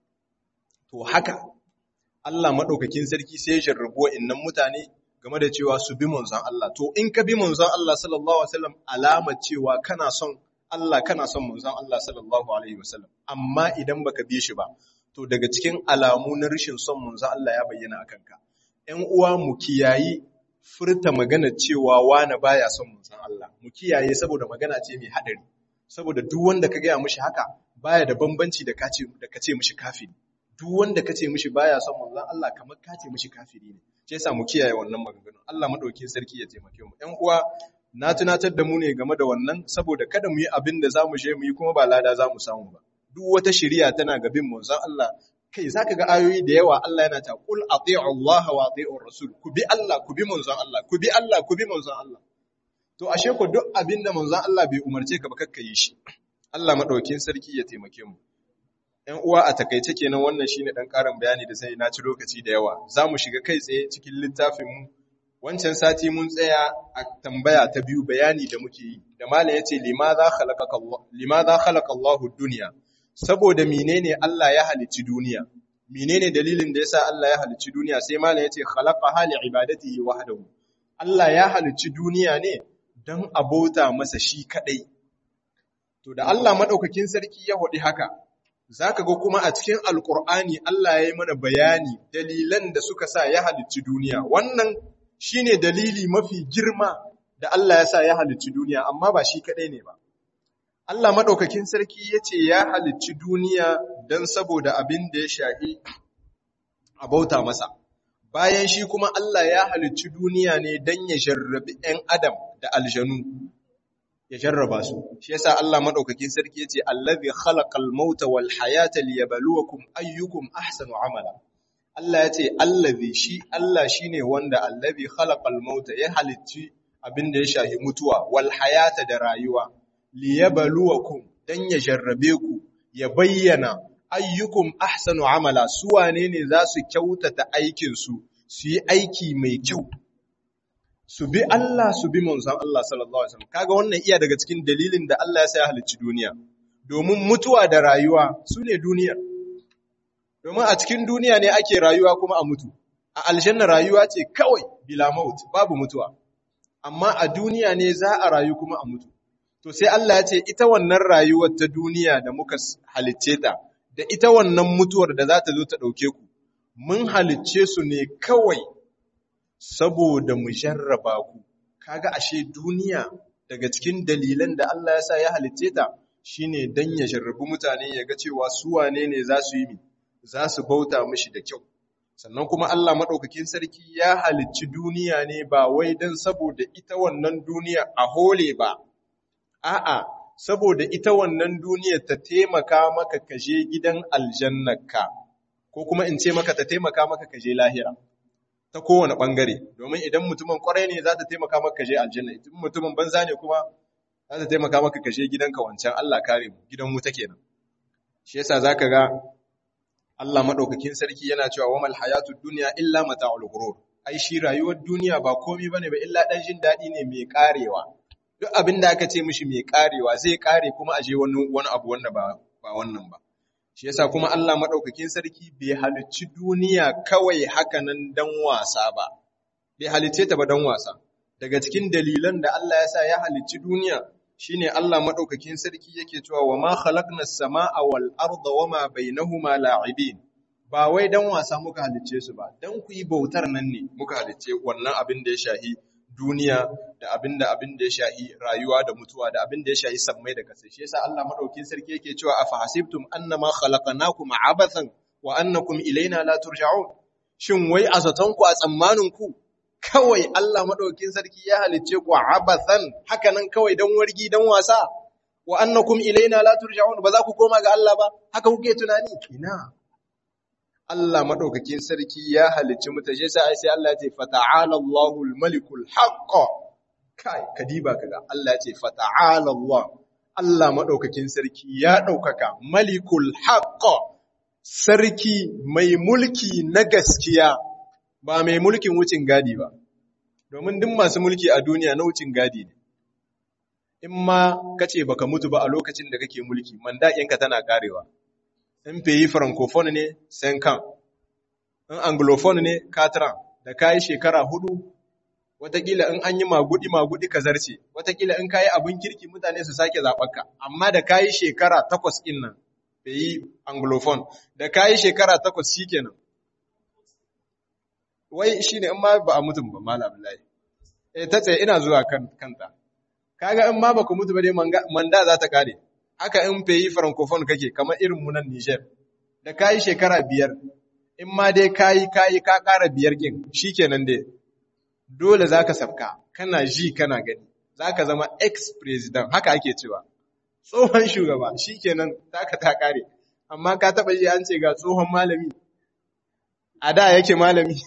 [SPEAKER 1] to haka Allah maɗaukakin sarki sai ya jarrabu wa'innan mutane game da cewa su bi manzon Allah to in ka bi manzon Allah sallallahu alaihi wasallam alamar cewa kana son Allah kana son manzon Allah sallallahu alaihi wasallam amma idan baka bi shi ba to daga cikin alamu na rashin son manzon Allah ya bayyana akan ka ƴan uwa mu kiyayi furta magana cewa wani baya son manzon Allah mu kiyaye saboda magana ce mai hadari saboda duk wanda ka gaya mishi haka baya da bambanci da kace da kace mishi kafiri duk wanda kace mishi baya son manzon Allah kamar kace mishi kafiri ne shi yasa mu kiyaye wannan maganganun Allah madaukakin sarki ya taimake mu ƴan uwa na tunatar da mu ne game da wannan saboda kada mu yi abin da za mu je mu yi kuma ba lada za mu samu ba duk wata shari'a tana ga bin manzon Allah kai zaka ga ayoyi da yawa Allah yana ta qul ati'u Allah wa ati'u rasul ku bi Allah ku bi manzon Allah ku bi Allah ku bi manzon Allah to ashe ko duk abin da manzon Allah bai umarce ka ba kakka yi shi Allah madaukin sarki ya taimake mu ‘Yan uwa a takaice kenan wannan shine ɗan ƙarin bayani da sai na ci lokaci da yawa, za mu shiga kai tsaye cikin littafinmu wancan sati mun tsaya a tambaya ta biyu bayani da muke yi da mala ya ce limaza khalaqa Allahu duniya saboda menene Allah ya halicci duniya menene dalilin da yasa Allah ya halicci duniya sai mala ya ce khalaqa hali ibadatihi wahdahu Allah ya halicci duniya ne dan abota masa shi kadai to da Allah madaukakin sarki ya hodi haka zaka ga kuma a cikin alqur'ani Allah ya yi mana bayani dalilan da suka sa ya halicci duniya wannan shi ne dalili mafi girma da Allah ya sa ya halicci duniya, amma ba shi kaɗai ne ba. Allah maɗaukakin sarki ya ce ya halicci duniya don saboda abin da ya shahi a bauta masa. Bayan shi kuma Allah ya halicci duniya ne don ya jarrabi ‘yan Adam da aljanu, ya jarraba su. Shi yasa Allah maɗaukakin sarki ya ce, Allazi khalaqal mauta wal hayata liyabluwakum ayyukum ahsanu amala. Allah ya ce allazi shi Allah shine wanda allazi khalaqal mauta ya halicci abin da ya shahi mutuwa wal hayata da rayuwa liyabluwakum dan ya jarrabe ku ya bayyana ayyukum ahsanu amala su wane ne za su kyautata aikin su su yi aiki mai kyau su bi Allah su bi manzon Allah sallallahu alaihi wasallam kaga wannan iya daga cikin dalilin da Allah ya sa ya halicci duniya domin mutuwa da rayuwa su ne duniyar domin a cikin duniya ne ake rayuwa kuma a mutu a aljanna rayuwa ce kawai bila maut babu mutuwa amma a duniya ne za a rayu kuma a mutu to sai Allah ya ce ita wannan rayuwar ta duniya da muka halicce ta da ita wannan mutuwar da za ta zo ta ɗauke ku mun halicce su ne kawai saboda mu jarraba ku kaga ashe duniya daga cikin dalilan da Allah ya sa ya halicce ta shine dan ya jarrabu mutane ya ga cewa su wane ne za su yi mi za su bauta mishi da kyau sannan kuma Allah maɗaukakin sarki ya halicci duniya ne ba wai don saboda ita wannan duniya a hole ba a'a saboda ita wannan duniya ta taimaka maka kaje gidan aljannaka ko kuma in ce maka ta taimaka maka kaje lahira ta kowane ɓangare domin idan mutumin ƙwarai ne za ta taimaka maka kaje aljanna idan mutumin banza ne kuma za ta taimaka maka kaje gidanka wancan Allah kare mu gidan wuta kenan shi yasa zaka ga Allah maɗaukakin sarki yana cewa wa malhayatu duniya illa mata'ul ghurur ai shi rayuwar duniya ba komai bane ba illa dan jin dadi ne mai karewa duk abin da aka ce mishi mai karewa zai kare kuma aje wani wani abu wanda ba ba wannan ba shi yasa kuma Allah maɗaukakin sarki bai halicci duniya kawai haka nan dan wasa ba bai halicce ta ba dan wasa daga cikin dalilan da Allah ya sa ya halicci duniya shine Allah madaukakin sarki yake cewa wa ma khalaqnas samaa wal arda wama bainahuma la'ibin ba wai dan wasa muka halicce su ba dan ku yi bautar nan ne muka halicce wannan abin da ya shahi duniya da abin da abin da ya shahi rayuwa da mutuwa da abin da ya shahi sammai da kasai shi yasa Allah madaukakin sarki yake cewa afa hasibtum annama khalaqnakum abathan wa annakum ilaina la turja'un shin wai a zaton ku a tsammanin ku kawai Allah maɗaukin sarki ya halicce ku abathan haka nan kawai don wargi don wasa wa annakum ilaina la turja'un ba za ku koma ga Allah ba haka kuke tunani ina Allah madaukakin sarki ya halicci mutaje sai sai Allah ya ce fata'ala Allahul malikul haqq kai kadiba kaga Allah ya ce fata'ala Allah Allah madaukakin sarki ya daukaka malikul haqq sarki mai mulki na gaskiya ba mai mulkin wucin gadi ba domin duk masu mulki a duniya na wucin gadi ne in ma kace baka mutu ba a lokacin da kake mulki mandaƙinka tana karewa in peyi francophone ne kan. in anglophone ne katran da kayi shekara hudu watakila in an yi magudi magudi ka zarce watakila in kayi abin kirki mutane su sake zaɓarka amma da kayi shekara takwas ɗin nan peyi anglophone da kayi shekara takwas shikenan wai shine in ma ba a mutum ba malam Abdullahi eh ta tsaye ina zuwa kan kanta kaga in ma baka mutu ba dai manda za ta kare haka in peyi francophone kake kamar irin mu nan Niger da kayi shekara biyar in ma dai kayi kayi ka ƙara biyar kin shikenan dai dole zaka sabka kana ji kana gani zaka zama ex president haka ake cewa tsohon shugaba shikenan taka ta kare amma ka taba ji an ce ga tsohon malami a da yake malami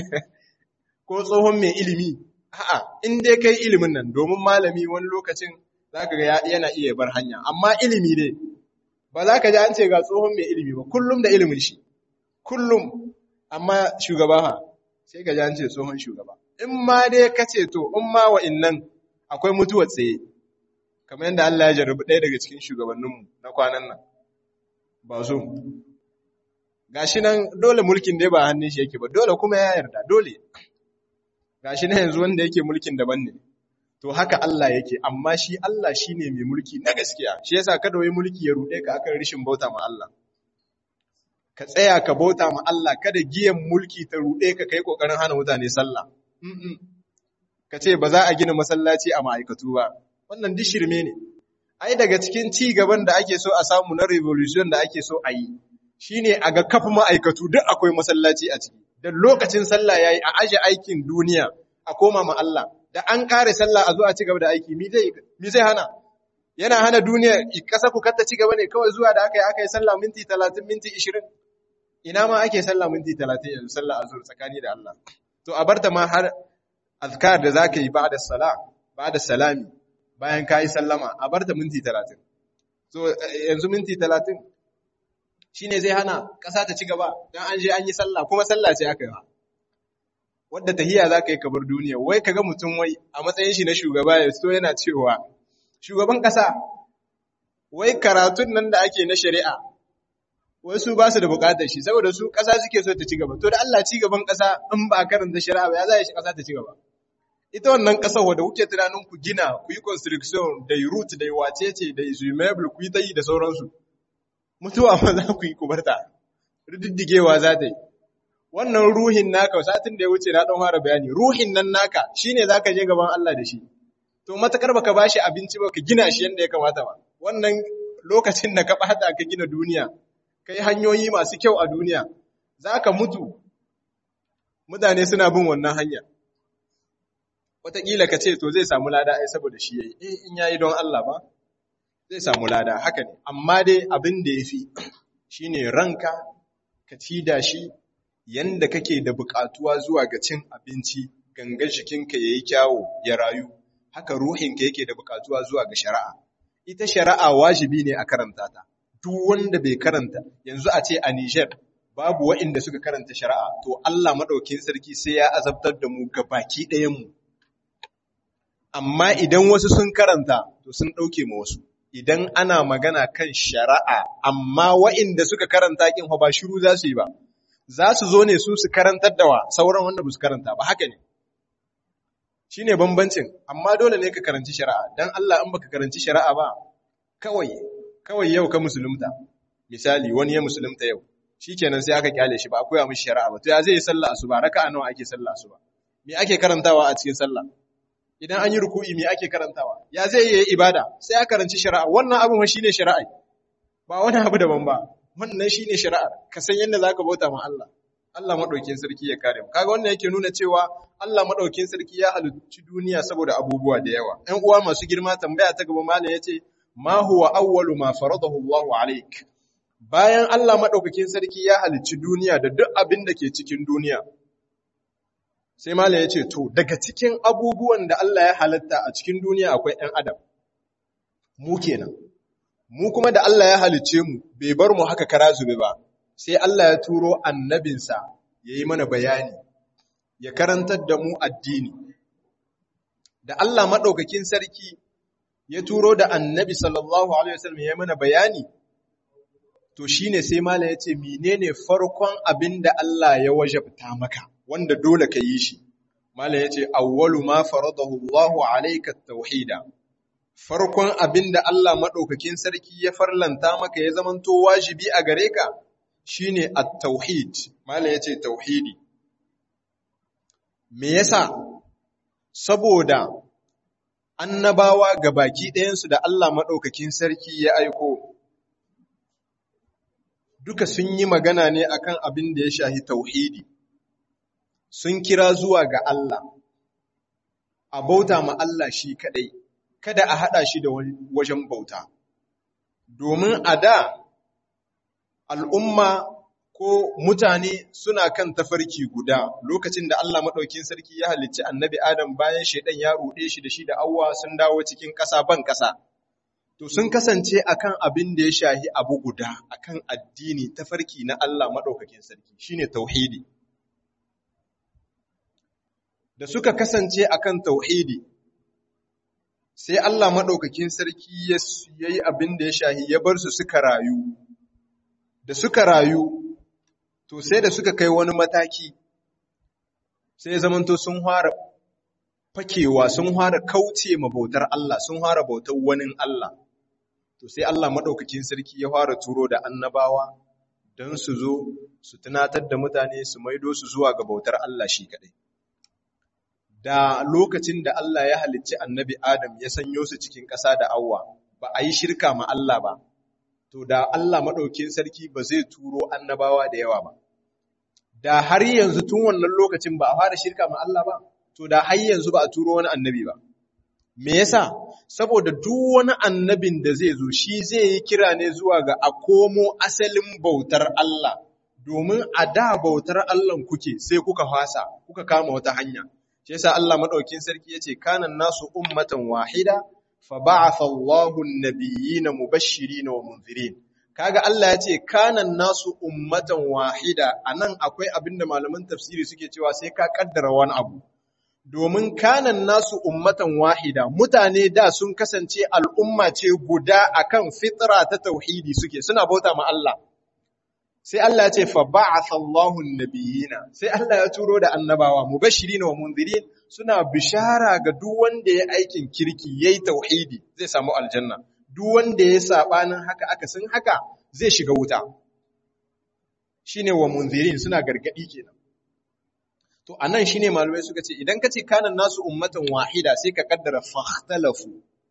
[SPEAKER 1] ko tsohon mai ilimi a'a in dai kai ilimin nan domin malami wani lokacin zaka ga yana iya bar hanya amma ilimi ne ba za ka ji an ce ga tsohon mai ilimi ba kullum da ilimin shi kullum amma shugaba ha sai ka ji an ce tsohon shugaba in ma dai ka ce to in ma wa'innan akwai mutuwar tsaye kamar yadda Allah ya jarrabi ɗaya daga cikin shugabanninmu na kwanan nan ba zo gashi nan dole mulkin dai ba hannun shi yake ba dole kuma ya yarda dole gashi na yanzu wanda yake mulkin daban ne to haka Allah yake amma shi Allah shine mai mulki na gaskiya shi yasa kada wai mulki ya rude ka akan rishin bauta ma Allah ka tsaya ka bauta ma Allah kada giyan mulki ta rude ka kai kokarin hana mutane sallah ka ce ba za a gina masallaci a ma'aikatu ba wannan duk shirme ne ai daga cikin ci gaban da ake so a samu na revolution da ake so a yi shine a ga kafa ma'aikatu duk akwai masallaci a ciki da lokacin sallah yayi a aje aikin duniya a koma ma Allah da an kare sallah a zo a ci gaba da aiki mi zai mi zai hana yana hana duniya kasa ku katta ci gaba ne kawai zuwa da aka yi aka yi sallah minti 30 minti 20 ina ma ake sallah minti 30 yanzu sallah azhur tsakani da Allah to a barta ma har azkar da zaka yi ba'da sala ba'da salami bayan kai sallama a barta minti 30 so yanzu minti 30 shine zai hana ƙasa ta ci gaba don an je an yi sallah kuma sallah ce aka yi wadda tahiya za ka yi kabar duniya wai ka ga mutum wai a matsayin shi na shugaba ya so yana cewa shugaban ƙasa wai karatun nan da ake na shari'a wai su ba su da buƙatar shi saboda su ƙasa suke so ta ci gaba to da Allah ci gaban ƙasa in ba karanta shari'a ba ya za shi ƙasa ta ci gaba ita wannan ƙasar wadda kuke tunanin ku gina ku yi construction da root da wacece da izumeble ku yi ta yi da sauransu mutuwa ma za ku yi ku barta rididdigewa za ta yi wannan ruhin naka satin da ya wuce na ɗan fara bayani ruhin nan naka shine za ka je gaban Allah da shi to matakar baka bashi abinci ba ka gina shi yadda ya kamata ba wannan lokacin da ka bata ka gina duniya kai hanyoyi masu kyau a duniya za ka mutu mutane suna bin wannan hanya wataƙila ka ce to zai samu lada ai saboda shi yayi eh in yayi don Allah ba zai samu lada haka ne amma dai abin da yafi shine ranka ka ci da shi yanda kake da buƙatuwa zuwa ga cin abinci gangan jikinka yayi kyawu ya rayu haka ruhinka yake da buƙatuwa zuwa ga shari'a ita shari'a wajibi ne a karanta ta duk wanda bai karanta yanzu a ce a Niger babu waɗanda suka karanta shari'a to Allah madaukakin sarki sai ya azabtar da mu ga baki ɗayan mu amma idan wasu sun karanta to sun ɗauke ma wasu idan ana magana kan shari'a amma waɗanda suka karanta kin ba shiru za su yi ba za su zo ne su su karantar da wa sauran wanda ba su karanta ba haka ne shine bambancin amma dole ne ka karanci shari'a dan Allah in baka karanci shari'a ba kawai kawai yau ka musulunta misali wani ya musulunta yau shikenan sai aka kyale shi ba akwai mishi shari'a ba to ya zai yi sallah asuba raka'a nawa ake sallah asuba me ake karantawa a cikin sallah idan an yi ruku'i me ake karantawa ya zai yi ibada sai aka karanci shari'a wannan abin shine shari'a ba wani abu daban ba wannan shine shari'ar ka san yadda zaka bauta ma Allah Allah madaukakin sarki ya kare mu kaga wannan yake nuna cewa Allah madaukakin sarki ya halicci duniya saboda abubuwa da yawa ɗan uwa masu girma tambaya ta gaba malam yace ma huwa awwalu ma faradahu Allahu alayk bayan Allah madaukakin sarki ya halicci duniya da duk abin da ke cikin duniya sai malam ya ce to daga cikin abubuwan da Allah ya halatta a cikin duniya akwai ɗan adam mu kenan mu kuma da Allah ya halicce mu bai bar mu haka kara zube ba sai Allah ya turo annabinsa ya yi mana bayani ya karantar da mu addini da Allah maɗaukakin sarki ya turo da annabi sallallahu alaihi wasallam ya yi mana bayani to shine sai malam ya ce menene farkon abin da Allah ya wajabta maka wanda dole ka yi shi malam ya ce awwalu ma faradahu Allahu alayka tauhida farkon abin da Allah maɗaukakin sarki ya farlanta maka ya zamanto wajibi a gare ka shine at-tauhid malam ya ce tauhidi me yasa saboda annabawa ga baki ɗayansu da Allah maɗaukakin sarki ya aiko duka sun yi magana ne akan abin da ya shahi tauhidi sun kira zuwa ga Allah a bauta ma Allah shi kaɗai kada a haɗa shi da wajen bauta domin a da al'umma ko mutane suna kan tafarki guda lokacin da Allah maɗaukin sarki ya halicci annabi Adam bayan shaidan ya ruɗe shi da shi da awwa sun dawo cikin ƙasa ban ƙasa. To sun kasance akan abin da ya shahi abu guda akan addini tafarki na Allah maɗaukakin sarki shine tauhidi. Da suka kasance akan tauhidi sai Allah maɗaukakin sarki ya yi abin da ya shahi ya bar su suka rayu. Da suka rayu to sai da suka kai wani mataki sai zamanto sun fara fakewa sun fara kauce ma bautar Allah sun fara bautar wani Allah to sai Allah madaukakin sarki ya fara turo da annabawa don su zo su tunatar da mutane su maido su zuwa ga bautar Allah shi kadai da lokacin da Allah ya halicci annabi Adam ya sanyo su cikin ƙasa da awwa ba a yi shirka ma Allah ba to da Allah maɗaukin sarki ba zai turo annabawa da yawa ba. Da har yanzu tun wannan lokacin ba a fara shirka ma Allah ba, to da har yanzu ba a turo wani annabi ba. Me yasa? Saboda duk wani annabin da zai zo shi zai yi kira ne zuwa ga a komo asalin bautar Allah, domin a da bautar Allah kuke sai kuka fasa, kuka kama wata hanya. Shi yasa Allah maɗaukin sarki ya ce, kanan nasu ummatan wahida, فبعث الله النبيين مبشرين ومنذرين kaga Allah ya ce kanan nasu ummatan wahida anan akwai abinda malaman tafsiri suke cewa sai ka kaddara wani abu domin kanan nasu ummatan wahida mutane da sun kasance al'umma ce guda akan fitra ta tauhidi suke suna bauta ma Allah sai Allah ya ce fa ba'atha Allahu nabiyina sai Allah ya turo da annabawa mubashirin wa munzirin suna bishara ga duk wanda ya aikin kirki yayi tauhidi zai samu aljanna duk wanda ya sabanin haka aka san haka zai shiga wuta shine wa munzirin suna gargadi kenan to anan shine malamai suka ce idan kace kanan nasu ummatan wahida sai ka kaddara fahtalafu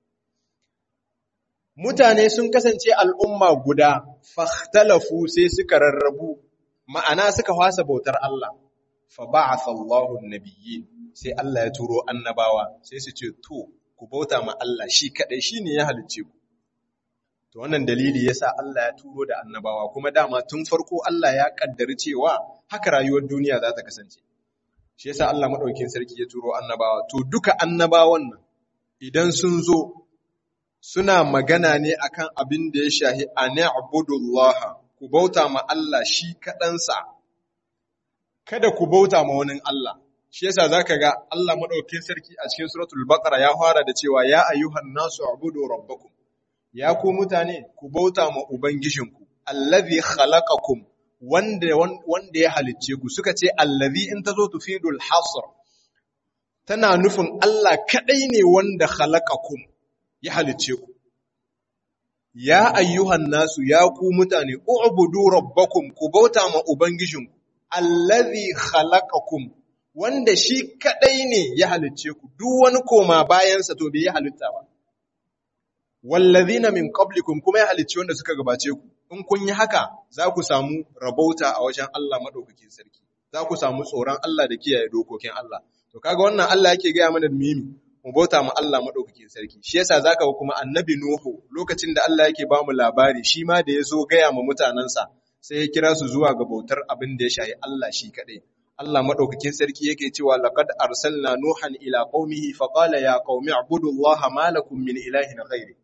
[SPEAKER 1] mutane sun kasance al'umma guda fahtalafu sai suka rarrabu ma'ana suka fasa bautar Allah fa ba'atha Allahu an-nabiyyin sai Allah ya turo annabawa sai su ce to ku bauta ma Allah shi kadai shine ya halicce ku to wannan dalili yasa Allah ya turo da annabawa kuma dama tun farko Allah ya kaddari cewa haka rayuwar duniya za ta kasance shi yasa Allah madaukakin sarki ya turo annabawa to duka annabawan nan idan sun zo suna magana ne akan abin da ya shahi ani'budullah ku bauta ma Allah shi kaɗansa kada ku bauta ma wani Allah shi yasa zaka ga Allah madaukakin sarki a cikin suratul baqara ya fara da cewa ya ayyuhan nasu ubudu rabbakum ya ku mutane ku bauta ma ubangijinku allazi khalaqakum wanda wanda ya halicce ku suka ce allazi in tazo tufidul hasr tana nufin Allah kadai ne wanda khalaqakum ya halicce ku ya ayyuhan nasu ya ku mutane ubudu rabbakum ku bauta ma ubangijinku allazi khalaqakum wanda shi kadai ne ya halicce ku duk wani koma bayansa to bai ya halitta ba wallazina min qablikum kuma ya halicci wanda suka gabace ku in kun yi haka za ku samu rabauta a wajen Allah madaukakin sarki za ku samu tsoron Allah da kiyaye dokokin Allah to kaga wannan Allah yake gaya mana mimi mu bauta ma Allah madaukakin sarki shi yasa zaka ga kuma annabi Nuhu lokacin da Allah yake ba mu labari shi ma da yazo gaya ma mutanansa sai ya kira su zuwa ga bautar abin da ya shayi Allah shi kadai Allah madaukakin sarki yake cewa laqad arsalna nuhan ila qaumihi faqala ya qaumi ibudullaha ma lakum min ilahin ghairi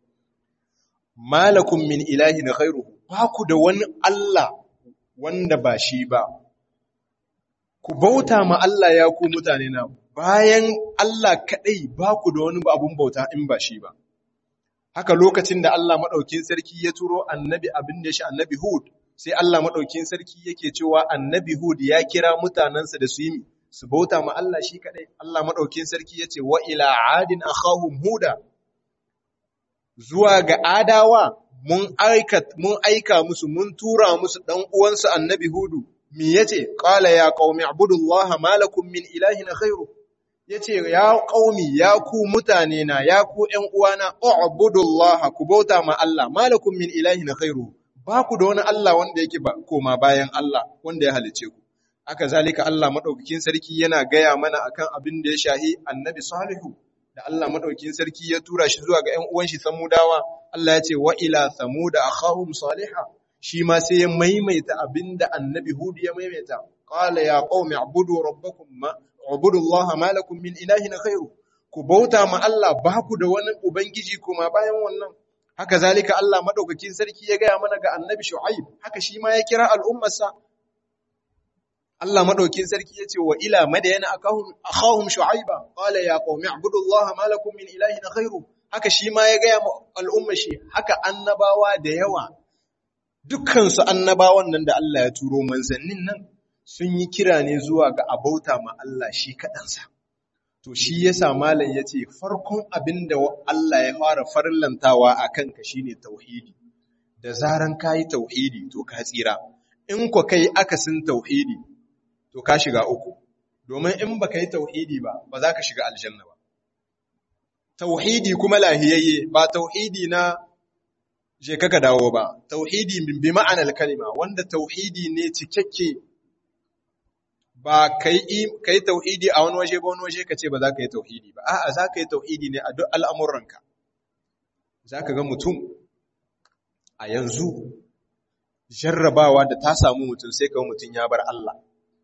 [SPEAKER 1] ma lakum min ilahin ghairuhu ba ku da wani Allah wanda ba shi ba ku bauta ma Allah ya ku mutane na bayan Allah kadai ba ku da wani abun bauta in ba shi ba haka lokacin da Allah madaukakin sarki ya turo annabi abin da shi annabi Hud sai Allah maɗaukin sarki yake cewa annabi Hud ya kira mutanensa da su yi su bauta ma Allah shi kaɗai. Allah maɗaukin sarki ya ce wa ila adin akhahum huda zuwa ga adawa mun aika mun aika musu mun tura musu dan uwansu annabi Hudu me yace qala ya qaumi ibudullaha ma lakum min ilahin ghairu yace ya qaumi ya ku mutane na ya ku ƴan uwana ubudullaha ku bauta ma Allah ma lakum min ilahin ghairu ba ku da wani Allah wanda yake koma bayan Allah wanda ya halice ku. Aka zalika Allah maɗaukakin sarki yana gaya mana akan abin da ya shahi annabi Salihu da Allah maɗaukakin sarki ya tura shi zuwa ga ‘yan uwan shi Samudawa, Allah ya ce wa ila Samuda akhahum Saliha, shi ma sai ya maimaita abin da annabi Hud ya maimaita. Qala ya qaumi abudu rabbakum ma abudu Allah ma lakum min ilahin khairu. Ku bauta ma Allah ba ku da wani ubangiji kuma bayan wannan. haka zalika Allah madaukakin sarki ya gaya mana ga annabi Shu'aib haka shi ma ya kira al'ummarsa Allah madaukakin sarki yace wa ila madyana akahum akhahum shu'aiba qala ya qaumi ibudullaha ma lakum min ilahin ghairu haka shi ma ya gaya al'ummar shi haka annabawa da yawa dukkan su annabawan nan da Allah ya turo manzannin nan sun yi kira ne zuwa ga abauta ma Allah shi kadansa To shi yasa malam ya ce farkon abin da Allah ya fara farlantawa a kanka shine tauhidi. Da zaran ka yi tauhidi to ka tsira, in kwa kai akasin tauhidi to ka shiga uku, domin in ba ka yi tauhidi ba, ba za ka shiga aljanna ba. Tauhidi kuma lahiyayye ba tauhidi na je kaka dawo ba, tauhidi bi ma'anar kalima wanda tauhidi ne cikakke ba ka yi tauhidi a wani waje ba wani waje ka ce ba za ka yi tauhidi ba a'a za ka yi tauhidi ne a duk al'amuranka za ka ga mutum a yanzu jarrabawa da ta samu mutum sai kawo mutum ya bar Allah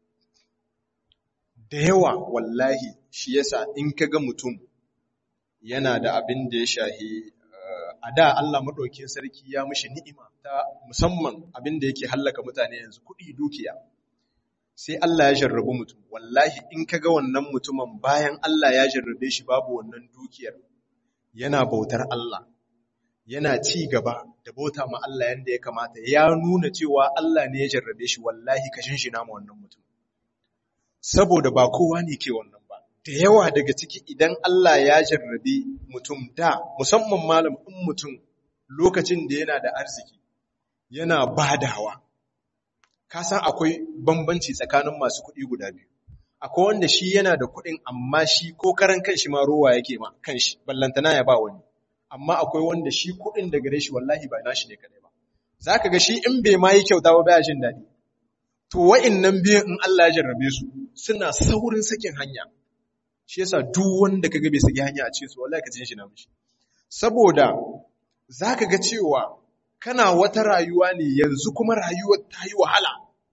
[SPEAKER 1] da yawa wallahi shi yasa in ka ga mutum yana da abin da ya shahi a da Allah maɗaukin sarki ya mishi ni'ima ta musamman abin da yake hallaka mutane yanzu kuɗi dukiya sai Allah ya jarrabu mutum wallahi in ka ga wannan mutumin bayan Allah ya jarrabe shi babu wannan dukiyar yana bautar Allah yana ci gaba da bauta ma Allah yanda ya kamata ya nuna cewa Allah ne ya jarrabe shi wallahi ka shinshina ma wannan mutum saboda ba kowa ne ke wannan ba da yawa daga ciki idan Allah ya jarrabe mutum da musamman malam in mutum lokacin da yana da arziki yana badawa ka san akwai bambanci tsakanin masu kuɗi guda biyu akwai wanda shi yana da kuɗin amma shi ko karan kanshi ma rowa yake ma kanshi ballantana ya ba wani amma akwai wanda shi kuɗin da gare shi wallahi ba nashi ne kadai ba zaka ga shi in bai ma yi kyauta ba baya jin daɗi to wa'annan biyan in Allah ya jarrabe su suna saurin sakin hanya shi yasa duk wanda kaga bai saki hanya a cikin su wallahi ka jin shi na mishi saboda zaka ga cewa kana wata rayuwa ne yanzu kuma rayuwar ta yi wahala.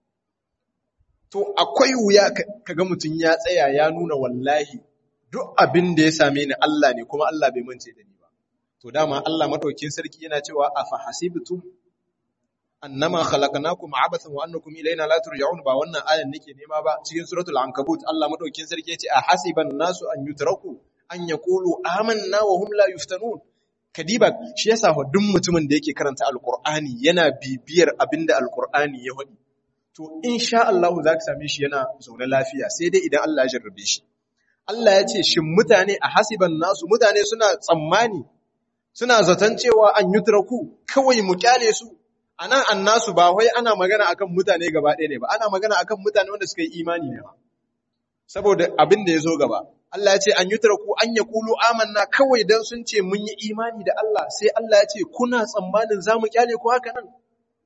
[SPEAKER 1] To, akwai wuya kaga mutum ya tsaya ya nuna wallahi duk abin da ya same ni Allah ne kuma Allah bai mance da ni ba. To, dama Allah maɗaukin sarki yana cewa a fahasibtum annama khalaqnakum abathan wa annakum ilayna la turja'un ba wannan ayan nake nema ba cikin suratul ankabut Allah maɗaukin sarki ya ce a hasiban nasu an yutraku an yaqulu amanna wa hum la yuftanun kadiba shi yasa duk mutumin da yake karanta alkur'ani yana bibiyar abinda alkur'ani ya faɗi to insha Allah za ka same shi yana zaune lafiya sai dai idan Allah ya jarrabe shi Allah ya ce shin mutane a hasiban nasu mutane suna tsammani suna zaton cewa an yutraku kawai mu kyale su anan annasu ba wai ana magana akan mutane gaba ɗaya ne ba ana magana akan mutane wanda suka yi imani ne ba saboda abin da ya zo gaba Allah ya ce an yi tarku an ya kulu amanna kawai don sun ce mun yi imani da Allah sai Allah ya ce kuna tsammanin za mu kyale ku haka nan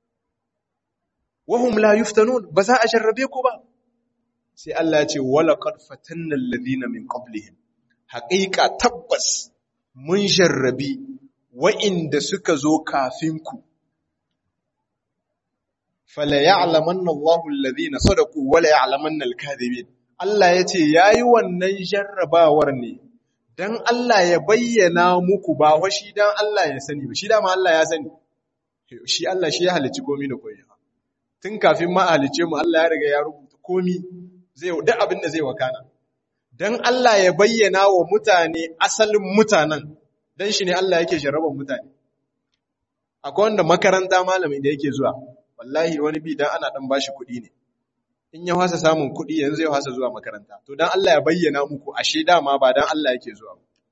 [SPEAKER 1] wahum la yuftanun ba za a jarrabe ku ba sai Allah ya ce wala qad fatanna alladhina min qablihim haƙiƙa tabbas mun jarrabi wa'inda suka zo kafin ku fala ya'lamanna Allahu alladhina sadaqu wa la ya'lamanna al-kadhibin Allah yace yayi wannan jarrabawar ne dan Allah ya bayyana muku ba wa shi dan Allah ya sani ba shi dama Allah ya sani shi Allah shi ya halicci komai da komai tun kafin ma halicce mu Allah ya riga ya rubuta komai zai duk abin da zai wakana dan Allah ya bayyana wa mutane asalin mutanen dan shi ne Allah yake jarraban mutane akwai wanda makaranta malami da yake zuwa wallahi wani bi dan ana dan bashi kuɗi ne in ya hasa samun kuɗi yanzu ya hasa zuwa makaranta to dan Allah ya bayyana muku ashe dama ba dan Allah yake zuwa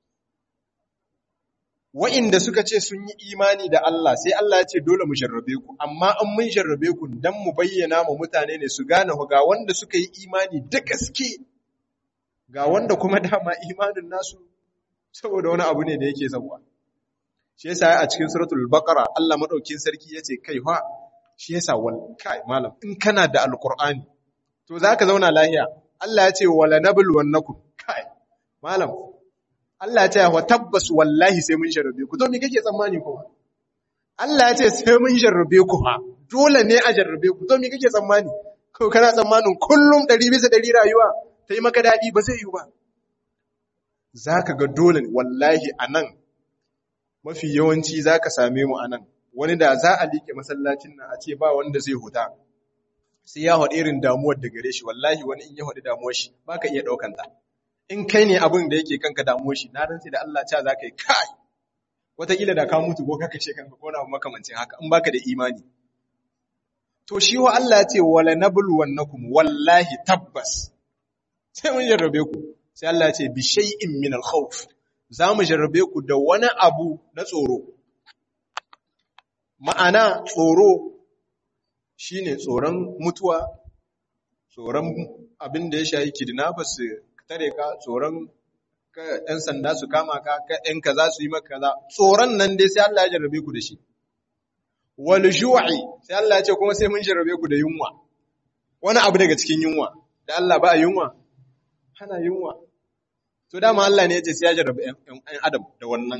[SPEAKER 1] wa'inda suka ce sun yi imani da Allah sai Allah ya ce dole mu jarrabe ku amma an mun jarrabe ku dan mu bayyana ma mutane ne su gane ga wanda suka yi imani da gaske ga wanda kuma dama imanin nasu saboda wani abu ne da yake zabuwa shi yasa a cikin suratul baqara Allah madaukin sarki yace kai fa shi yasa wal kai malam in kana da alqur'ani to zaka zauna lahiya Allah ya ce wala nabluwannakum kai malam Allah ya ce wa tabbas wallahi sai mun jarrabe ku to me kake tsammani kuma Allah ya ce sai mun jarrabe ku ha dole ne a jarrabe ku to me kake tsammani ko kana tsammanin kullum 100 bisa 100 rayuwa ta yi maka dadi ba zai yi ba zaka ga dole wallahi anan mafi yawanci zaka same mu anan wani da za a liƙe masallacin nan a ce ba wanda zai huta sai ya haɗe irin damuwar da gare shi wallahi wani in ya haɗe damuwar shi ba ka iya ɗaukan ta in kai ne abin da yake kanka damuwar shi na rantsi da Allah ca za ka yi kai wataƙila da ka mutu ko ka kashe kanka ko na abu makamancin haka in baka da imani to shi wa Allah ya ce wala nabluwannakum wallahi tabbas sai mun jarrabe ku sai Allah ya ce bi shay'in min al-khawf za mu jarrabe ku da wani abu na tsoro ma'ana tsoro shine tsoron mutuwa tsoron abin da ya shayi kidnappers su tare ka tsoron ɗan sanda su kama ka ɗan kaza su yi maka kaza tsoron nan dai sai Allah ya jarrabe ku da shi wal ju'i sai Allah ya ce kuma sai mun jarrabe ku da yunwa wani abu daga cikin yunwa da Allah ba a yunwa hana yunwa to dama Allah ne ya ce sai ya jarrabe ɗan adam da wannan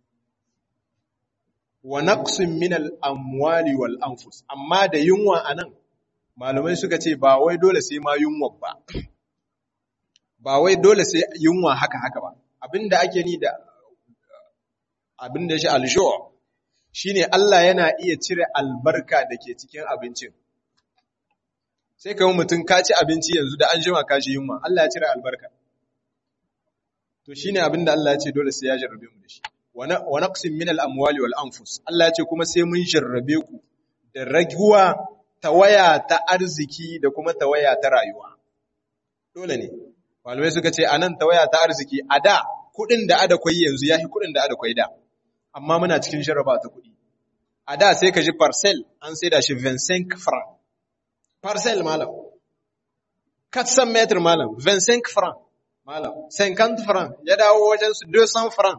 [SPEAKER 1] wa naqsin min al-amwali wal anfus amma da yunwa anan malamai suka ce ba wai dole sai ma yunwa ba ba wai dole sai yunwa haka haka ba abinda ake ni da abinda shi al-shu' shine Allah yana iya cire albarka da ke cikin abincin sai kai mutum ka ci abinci yanzu da an jima ka ji yunwa Allah ya cire albarka to shine abinda Allah ya ce dole sai ya jarrabe mu da shi wa naqsin min al-amwali wal anfus Allah ya ce kuma sai mun jarrabe ku da raguwa tawaya ta arziki da kuma tawaya ta rayuwa dole ne malamai suka ce anan tawaya ta arziki a da kudin da ada kwai yanzu yafi kudin da ada kwai da amma muna cikin jarraba ta kudi a da sai ka ji parcel an sai da shi 25 franc parcel malam 400 meter malam 25 franc malam 50 franc ya dawo wajen su 200 franc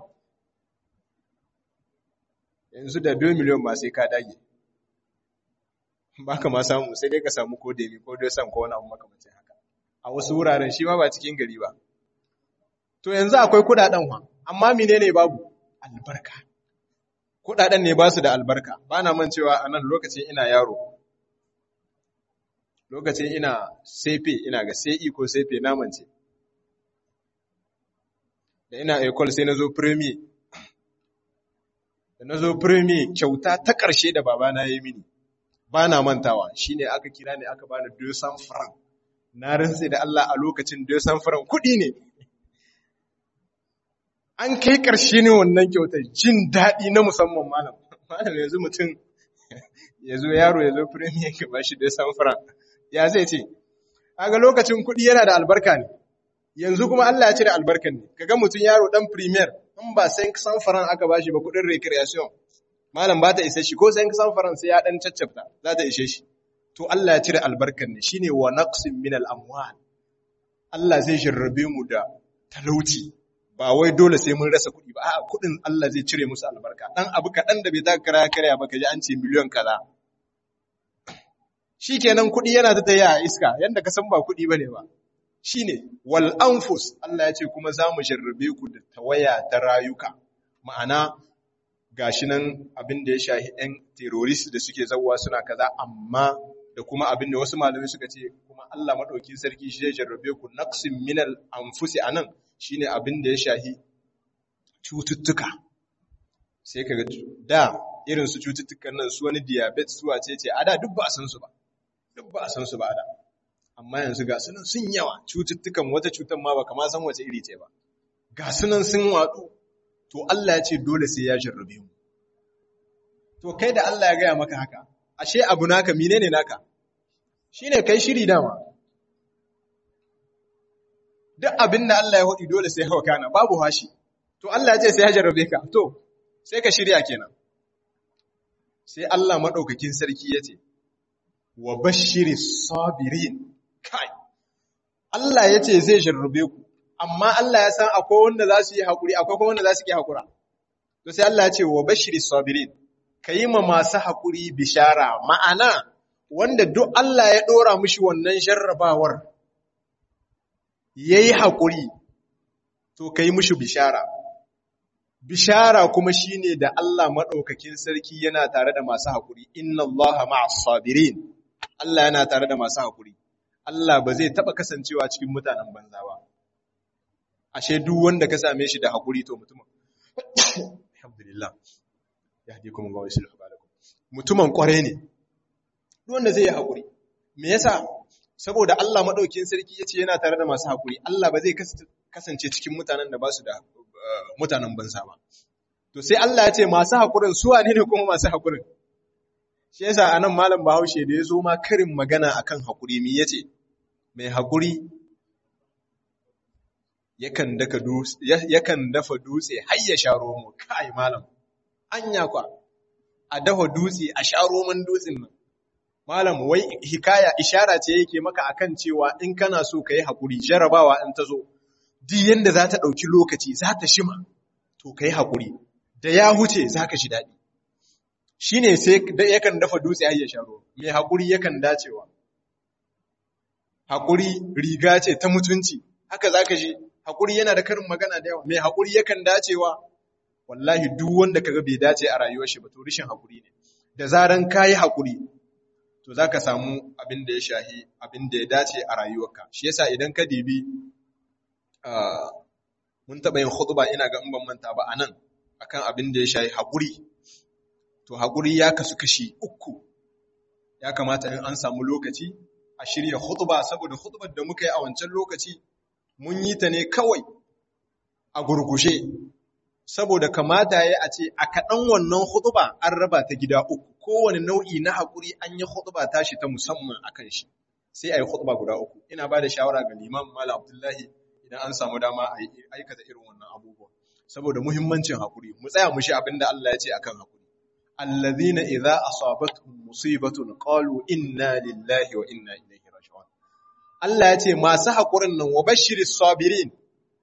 [SPEAKER 1] yanzu da 2 miliyan ba sai ka dage ba ka ma samu sai dai ka samu ko demi ko dai sam ko wani abu makamancin haka a wasu wuraren shi ma ba cikin gari ba to yanzu akwai kudaden wa amma menene babu albarka kudaden ne ba su da albarka ba na man cewa a nan lokacin ina yaro lokacin ina sefe ina ga sai ko sefe na mance da ina ecole sai na zo premier da na zo premier kyauta ta ƙarshe da babana ya yi mini ba na mantawa shi ne aka kira ne aka bani 200 franc na rantse da Allah a lokacin 200 franc kuɗi ne an kai ƙarshe ne wannan kyautar jin daɗi na musamman malam malam yanzu mutum ya zo yaro ya zo premier ka ba shi 200 franc ya zai ce kaga lokacin kuɗi yana da albarka ne yanzu kuma Allah ya cire albarkan ne kaga mutum yaro dan premier in ba sai san faran aka bashi ba kuɗin recreation malam ba ta isa shi ko sai san faran sai ya dan caccafta za ta ishe shi to Allah ya cire albarkan ne shine wa naqsin min al amwal Allah zai jarrabe mu da talauci ba wai dole sai mun rasa kuɗi ba a'a kuɗin Allah zai cire musu albarka dan abu kaɗan da bai ta kara karya ba kaji an ce miliyon kaza shikenan kuɗi yana ta taya a iska yanda ka san ba kuɗi bane ba shine wal anfus Allah ya ce kuma za mu jarrabe ku da tawaya ta rayuka ma'ana gashi nan abin da ya shahi ɗan terrorist da suke zauwa suna kaza amma da kuma abin da wasu malamai suka ce kuma Allah madaukin sarki shi zai jarrabe ku naqsin minal anfusi anan shine abin da ya shahi cututtuka sai kaga da irin su cututtukan nan su wani diabetes su wace ce a da duk ba a san su ba duk ba a san su ba a da amma yanzu ga sunan sun yawa cututtukan wata cutar ma ba kama san wace iri ce ba ga sunan sun watsu to Allah ya ce dole sai ya jarrabe mu to kai da Allah ya gaya maka haka ashe abu naka menene naka shine kai shiri dama duk abin da Allah ya hudi dole sai hawa kana babu hashi to Allah ya ce sai ya jarrabe ka to sai ka shirya kenan sai Allah madaukakin sarki ya ce wa bashiri sabirin kai Allah ya ce zai jarrabe ku amma Allah ya san akwai wanda za su yi haƙuri akwai kuma wanda za su yi haƙura to sai Allah ya ce wa bashiri sabirin ka yi ma masu haƙuri bishara ma'ana wanda duk Allah ya ɗora mishi wannan jarrabawar ya yi haƙuri to ka yi mishi bishara bishara kuma shine da Allah maɗaukakin sarki yana tare da masu haƙuri inna Allah ma'as sabirin Allah yana tare da masu haƙuri Allah ba zai taɓa kasancewa cikin mutanen banza ba ashe duk wanda ka same shi da haƙuri to mutumin alhamdulillah ya haɗe kuma gawai sulhu balakum mutumin ƙware ne duk wanda zai yi haƙuri me yasa saboda Allah maɗaukin sarki ya ce yana tare da masu haƙuri Allah ba zai kasance cikin mutanen da ba su da mutanen banza ba to sai Allah ya ce masu haƙurin su wane ne kuma masu haƙurin shi yasa anan malam Bahaushe da ya zo ma karin magana akan haƙuri me yace mai haƙuri yakan daka dutse yakan dafa dutse har ya sha romo kai malam anya kwa a dafa dutse a sha roman dutsen nan malam wai hikaya ishara ce yake maka akan cewa in kana so ka yi haƙuri jarabawa in ta zo duk yanda za ta ɗauki lokaci za ta shima to ka yi haƙuri da ya huce za ka shi daɗi shi ne sai yakan dafa dutse har ya sha romo mai haƙuri yakan dacewa haƙuri riga ce ta mutunci haka za ka shi haƙuri yana da karin magana da yawa mai haƙuri yakan dacewa wallahi duk wanda kaga bai dace a rayuwar shi ba to rishin haƙuri ne da zaran kayi haƙuri to zaka samu abin da ya shahi abin da ya dace a rayuwarka shi yasa idan ka dibi mun taɓa yin khutba ina ga in ban manta ba anan akan abin da ya shahi haƙuri to haƙuri ya kasu kashi uku ya kamata in an samu lokaci a shirya khutba saboda khutbar da muka yi a wancan lokaci mun yi ta ne kawai a gurgushe saboda kamata ya a ce a kaɗan wannan hutuba an raba ta gida uku kowane nau'i na haƙuri an yi hutuba tashi ta musamman a kan shi sai a yi hutuba guda uku ina ba da shawara ga liman mala abdullahi idan an samu dama a aikata irin wannan abubuwa saboda muhimmancin haƙuri mu tsaya mu shi abin da Allah ya ce akan haƙuri allazina idza asabatuhum musibatun qalu inna lillahi wa inna ilaihi raji'un Allah ya ce masu haƙurin nan wa bashiris sabirin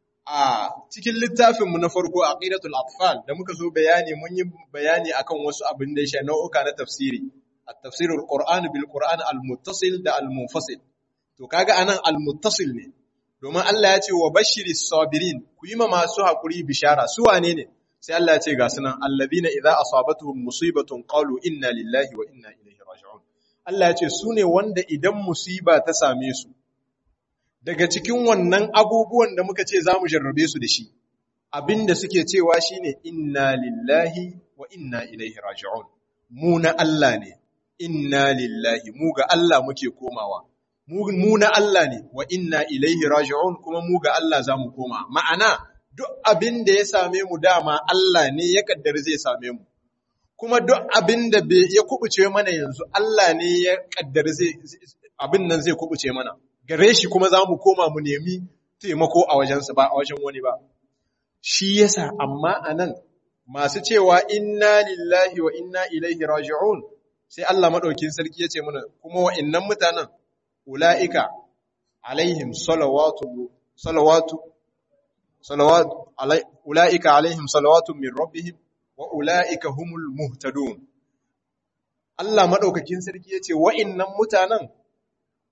[SPEAKER 1] a cikin littafinmu na farko a ƙidatul atfal da muka zo bayani mun yi bayani akan wasu abin da ya sha nau'uka na tafsiri a tafsirul qur'an bil qur'an al muttasil da al munfasil to kaga anan al muttasil ne domin Allah ya ce wa bashiri sabirin ku yi ma masu hakuri bishara su wane ne sai Allah ya ce ga sunan alladhina idza asabatuhum musibatun qalu inna lillahi wa inna ilaihi raji'un Allah ya ce su ne wanda idan musiba ta same su daga cikin wannan abubuwan da muka ce za mu jarrabe su da shi abinda suke cewa shine inna lillahi wa inna ilaihi raji'un mu na Allah ne inna lillahi mu ga Allah muke komawa mu na Allah ne wa inna ilaihi raji'un kuma mu ga Allah za mu koma ma'ana duk abin da ya same mu dama Allah ne ya kaddara zai same mu kuma duk abin da ya kubuce mana yanzu Allah ne ya kaddara zai abin nan zai kubuce mana gare shi kuma za mu koma mu nemi taimako a wajensa ba a wajen wani ba. Shi yasa amma a nan masu cewa inna lillahi wa inna ilaihi raji'un sai Allah maɗaukin sarki ya ce mana kuma wa'innan mutanen ula'ika alaihim salawatu salawatu salawatu ula'ika alaihim salawatu min rabbihim wa ula'ika humul muhtadun Allah maɗaukakin sarki ya ce wa'innan mutanen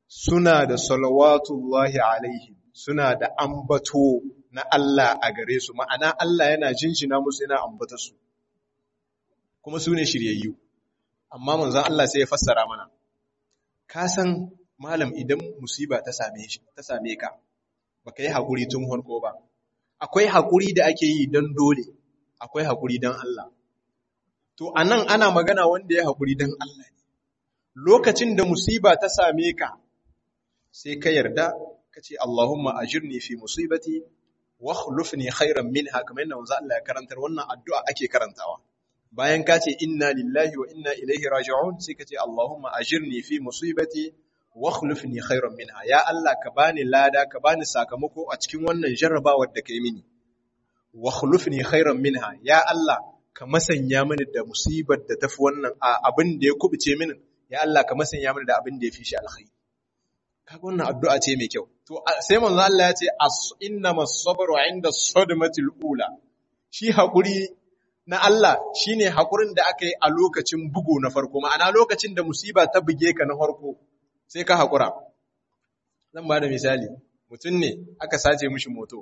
[SPEAKER 1] suna da salawatullahi alaihim suna da ambato na Allah a gare su ma'ana Allah yana jinjina musu yana ambata su kuma su ne shiryayyu amma manzon Allah sai ya fassara mana ka san malam idan musiba ta same shi ta same ka baka yi hakuri tun farko ba akwai hakuri da ake yi don dole akwai hakuri don Allah to anan ana magana wanda ya hakuri don Allah ne lokacin da musiba ta same ka sai ka yarda ka ce Allahumma ajirni fi musibati wa khulufni khairan minha kamar yadda manzo Allah ya karantar wannan addu'a ake karantawa bayan ka ce inna lillahi wa inna ilaihi raji'un sai ka ce Allahumma ajirni fi musibati wa khulufni khairan minha ya Allah ka bani lada ka bani sakamako a cikin wannan jarrabawar da kai mini wa khulufni khairan minha ya Allah ka masanya mini da musibar da tafi wannan abin da ya kubuce mini ya Allah ka masanya mini da abin da ya fi shi alkhairi kaga wannan addu'a ce mai kyau to sai manzo Allah ya ce innamas sabru 'inda sadmatil ula shi hakuri na Allah shine hakurin da aka yi a lokacin bugu na farko ma'ana lokacin da musiba ta buge ka na farko sai ka hakura zan ba da misali mutum ne aka sace mishi moto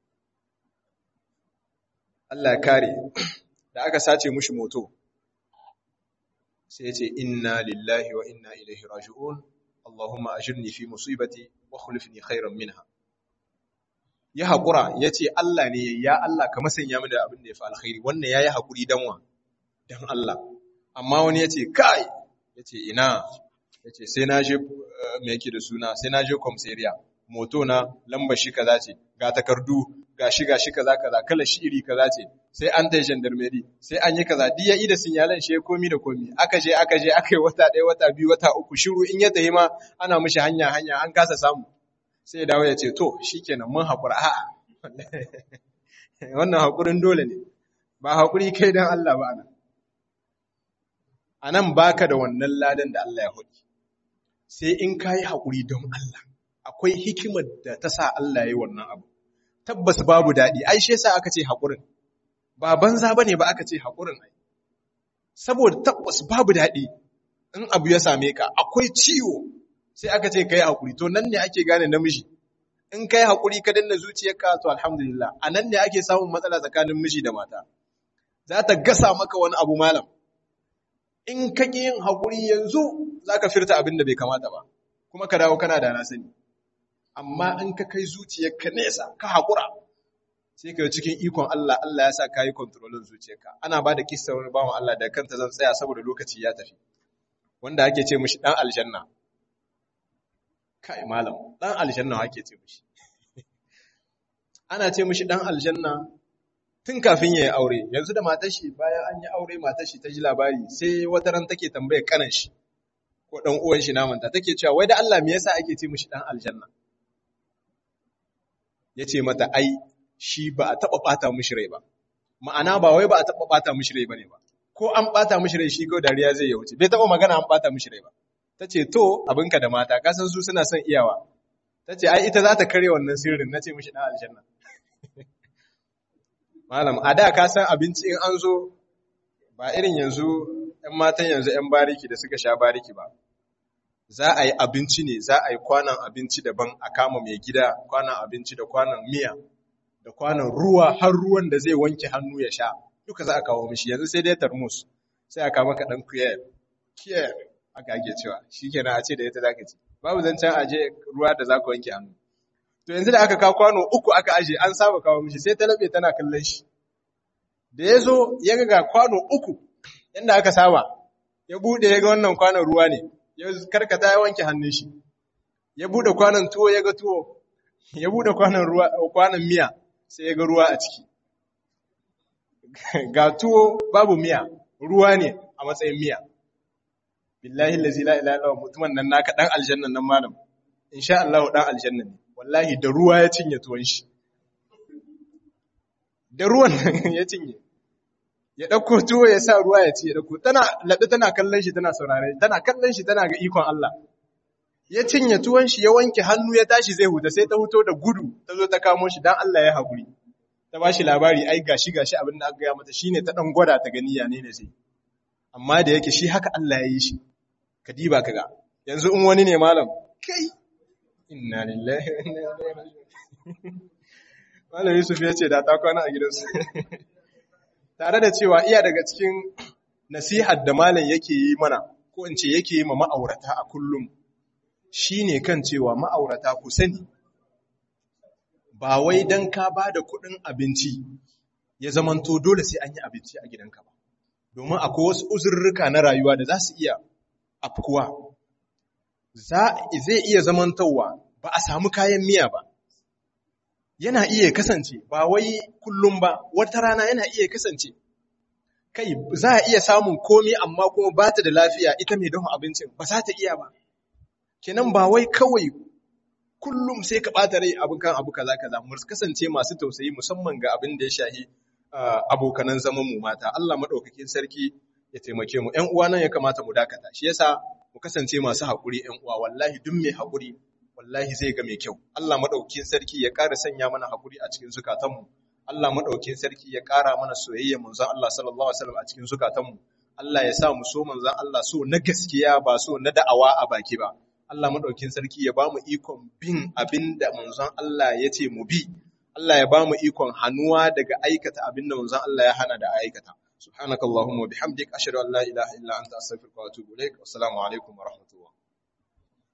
[SPEAKER 1] Allah ya kare da aka sace mishi moto sai ya ce inna lillahi wa inna ilaihi raji'un Allahumma ajirni fi musibati wa khulifni khairan minha ya haƙura ya ce Allah ne ya Allah ka masanya mini da abin da ya fi alkhairi wannan ya yi haƙuri don wa don Allah amma wani ya ce kai ya ce ina ya ce sai na je mai yake da suna sai na je komseriya moto na lamba shi kaza ce ga takardu ga shi ga shi kaza kaza kala shi iri kaza ce sai an tai gendarmerie sai an yi kaza duk ya ida sinyalan shi komi da komi aka je aka je aka yi wata ɗaya wata biyu wata uku shiru in ya tafi ma ana mishi hanya hanya an kasa samu sai dawo ya ce to shikenan mun haƙura a'a wannan haƙurin dole ne ba haƙuri kai don Allah ba anan anan baka da wannan ladan da Allah ya hudu sai in kai haƙuri don Allah akwai hikimar da ta sa Allah ya yi wannan abu tabbas babu daɗi ai shi yasa aka ce haƙurin ba banza bane ba aka ce haƙurin ai saboda tabbas babu daɗi in abu ya same ka akwai ciwo sai aka ce kai hakuri to nan ne ake gane namiji in kai hakuri ka danna zuciyarka to alhamdulillah a nan ne ake samun matsala tsakanin miji da mata za ta gasa maka wani abu malam in ka ƙi yin hakuri yanzu za ka firta abin da bai kamata ba kuma ka dawo kana da na sani amma in ka kai zuciyarka nesa ka hakura sai ka cikin ikon Allah Allah ya sa ka yi kontrolin zuciyarka ana ba da kissa wani bawan Allah da kanta zan tsaya saboda lokaci ya tafi wanda ake ce mishi dan aljanna kai malam dan aljanna ake ce mishi ana ce mishi dan aljanna tun kafin yayi aure yanzu da matar shi bayan an yi aure matar shi ta ji labari sai wata ran take tambaye kanan shi ko dan uwan shi namanta take cewa wai da Allah me yasa ake ce mishi dan aljanna yace mata ai shi ba a taba bata mishi rai ba ma'ana ba wai ba a taba bata mishi rai bane ba ko an bata mishi rai shi ko dariya zai ya wuce bai taba magana an bata mishi rai ba ta ce to abinka da mata kasan su suna son iyawa ta ce ai ita za ta kare wannan sirrin na ce mishi ɗan aljanna malam a da ka san abinci in an zo ba irin yanzu ‘yan matan yanzu ‘yan bariki da suka sha bariki ba za a yi abinci ne za a yi kwanan abinci daban a kama mai gida kwanan abinci da kwanan miya da kwanan ruwa har ruwan da zai wanke hannu ya sha duka za a kawo mishi yanzu sai dai tarmus sai a kama ka ɗan kuyar kiyar aka ake cewa shi kenan a ce da ita zaka ci babu zancen aje ruwa da zaka wanke hannu to yanzu da aka kawo kwano uku aka aje an saba kawo mishi sai ta labe tana kallon shi da ya zo ya ga kwano uku yadda aka saba ya bude ya ga wannan kwanon ruwa ne ya karkata ya wanke hannun shi ya bude kwanon tuwo ya ga tuwo ya bude kwanon ruwa kwanon miya sai ya ga ruwa a ciki ga tuwo babu miya ruwa ne a matsayin miya billahi allazi la ilaha illa mutumin nan naka dan aljanna nan malam insha Allah dan aljanna ne wallahi da ruwa ya cinye tuwon shi da ruwan nan ya cinye ya dauko tuwo ya sa ruwa ya ci ya dauko tana labe tana kallon shi tana saurare tana kallon shi tana ga ikon Allah ya cinye tuwon shi ya wanke hannu ya tashi zai huta sai ta huto da gudu ta zo ta kamo shi dan Allah ya hakuri ta bashi labari ai gashi gashi abin da aka gaya mata shine ta dan gwada ta gani ya ne ne sai amma da yake shi haka Allah ya yi shi ka diba ka ga yanzu in wani ne malam kai inna lillahi wa inna ilaihi raji'un Malam Yusuf ya ce da ta kwana a gidansu tare da cewa iya daga cikin nasihar da malam yake yi mana ko in ce yake yi ma ma'aurata a kullum shine kan cewa ma'aurata ku sani ba wai dan ka ba da kuɗin abinci ya zamanto dole sai an yi abinci a gidanka ba domin akwai wasu uzurruka na rayuwa da za su iya afkuwa zai iya zamantowa ba a samu kayan miya ba yana iya kasance ba wai kullum ba wata rana yana iya kasance kai za a iya samun komi amma kuma ba ta da lafiya ita mai dafa abincin ba za ta iya ba kenan ba wai kawai kullum sai ka ɓata rai abin kan abu kaza kaza mu kasance masu tausayi musamman ga abin da ya shahi abokanan zaman mu mata Allah madaukakin sarki ya taimake mu ƴan uwa nan ya kamata mu dakata shi yasa mu kasance masu haƙuri ƴan uwa wallahi duk mai haƙuri wallahi zai ga mai kyau Allah madaukakin sarki ya ƙara sanya mana haƙuri a cikin zukatanmu Allah madaukakin sarki ya ƙara mana soyayya manzon Allah sallallahu alaihi wasallam a cikin zukatanmu Allah ya sa mu so manzon Allah so na gaskiya ba so na da'awa a baki ba Allah madaukakin sarki ya bamu ikon bin abinda manzon Allah ya ce mu bi Allah ya bamu ikon hannuwa daga aikata abinda manzon Allah ya hana da aikata subhanakallahumma wa bihamdik ashhadu an la ilaha illa anta astaghfiruka wa atubu ilaik assalamu alaikum wa rahmatullah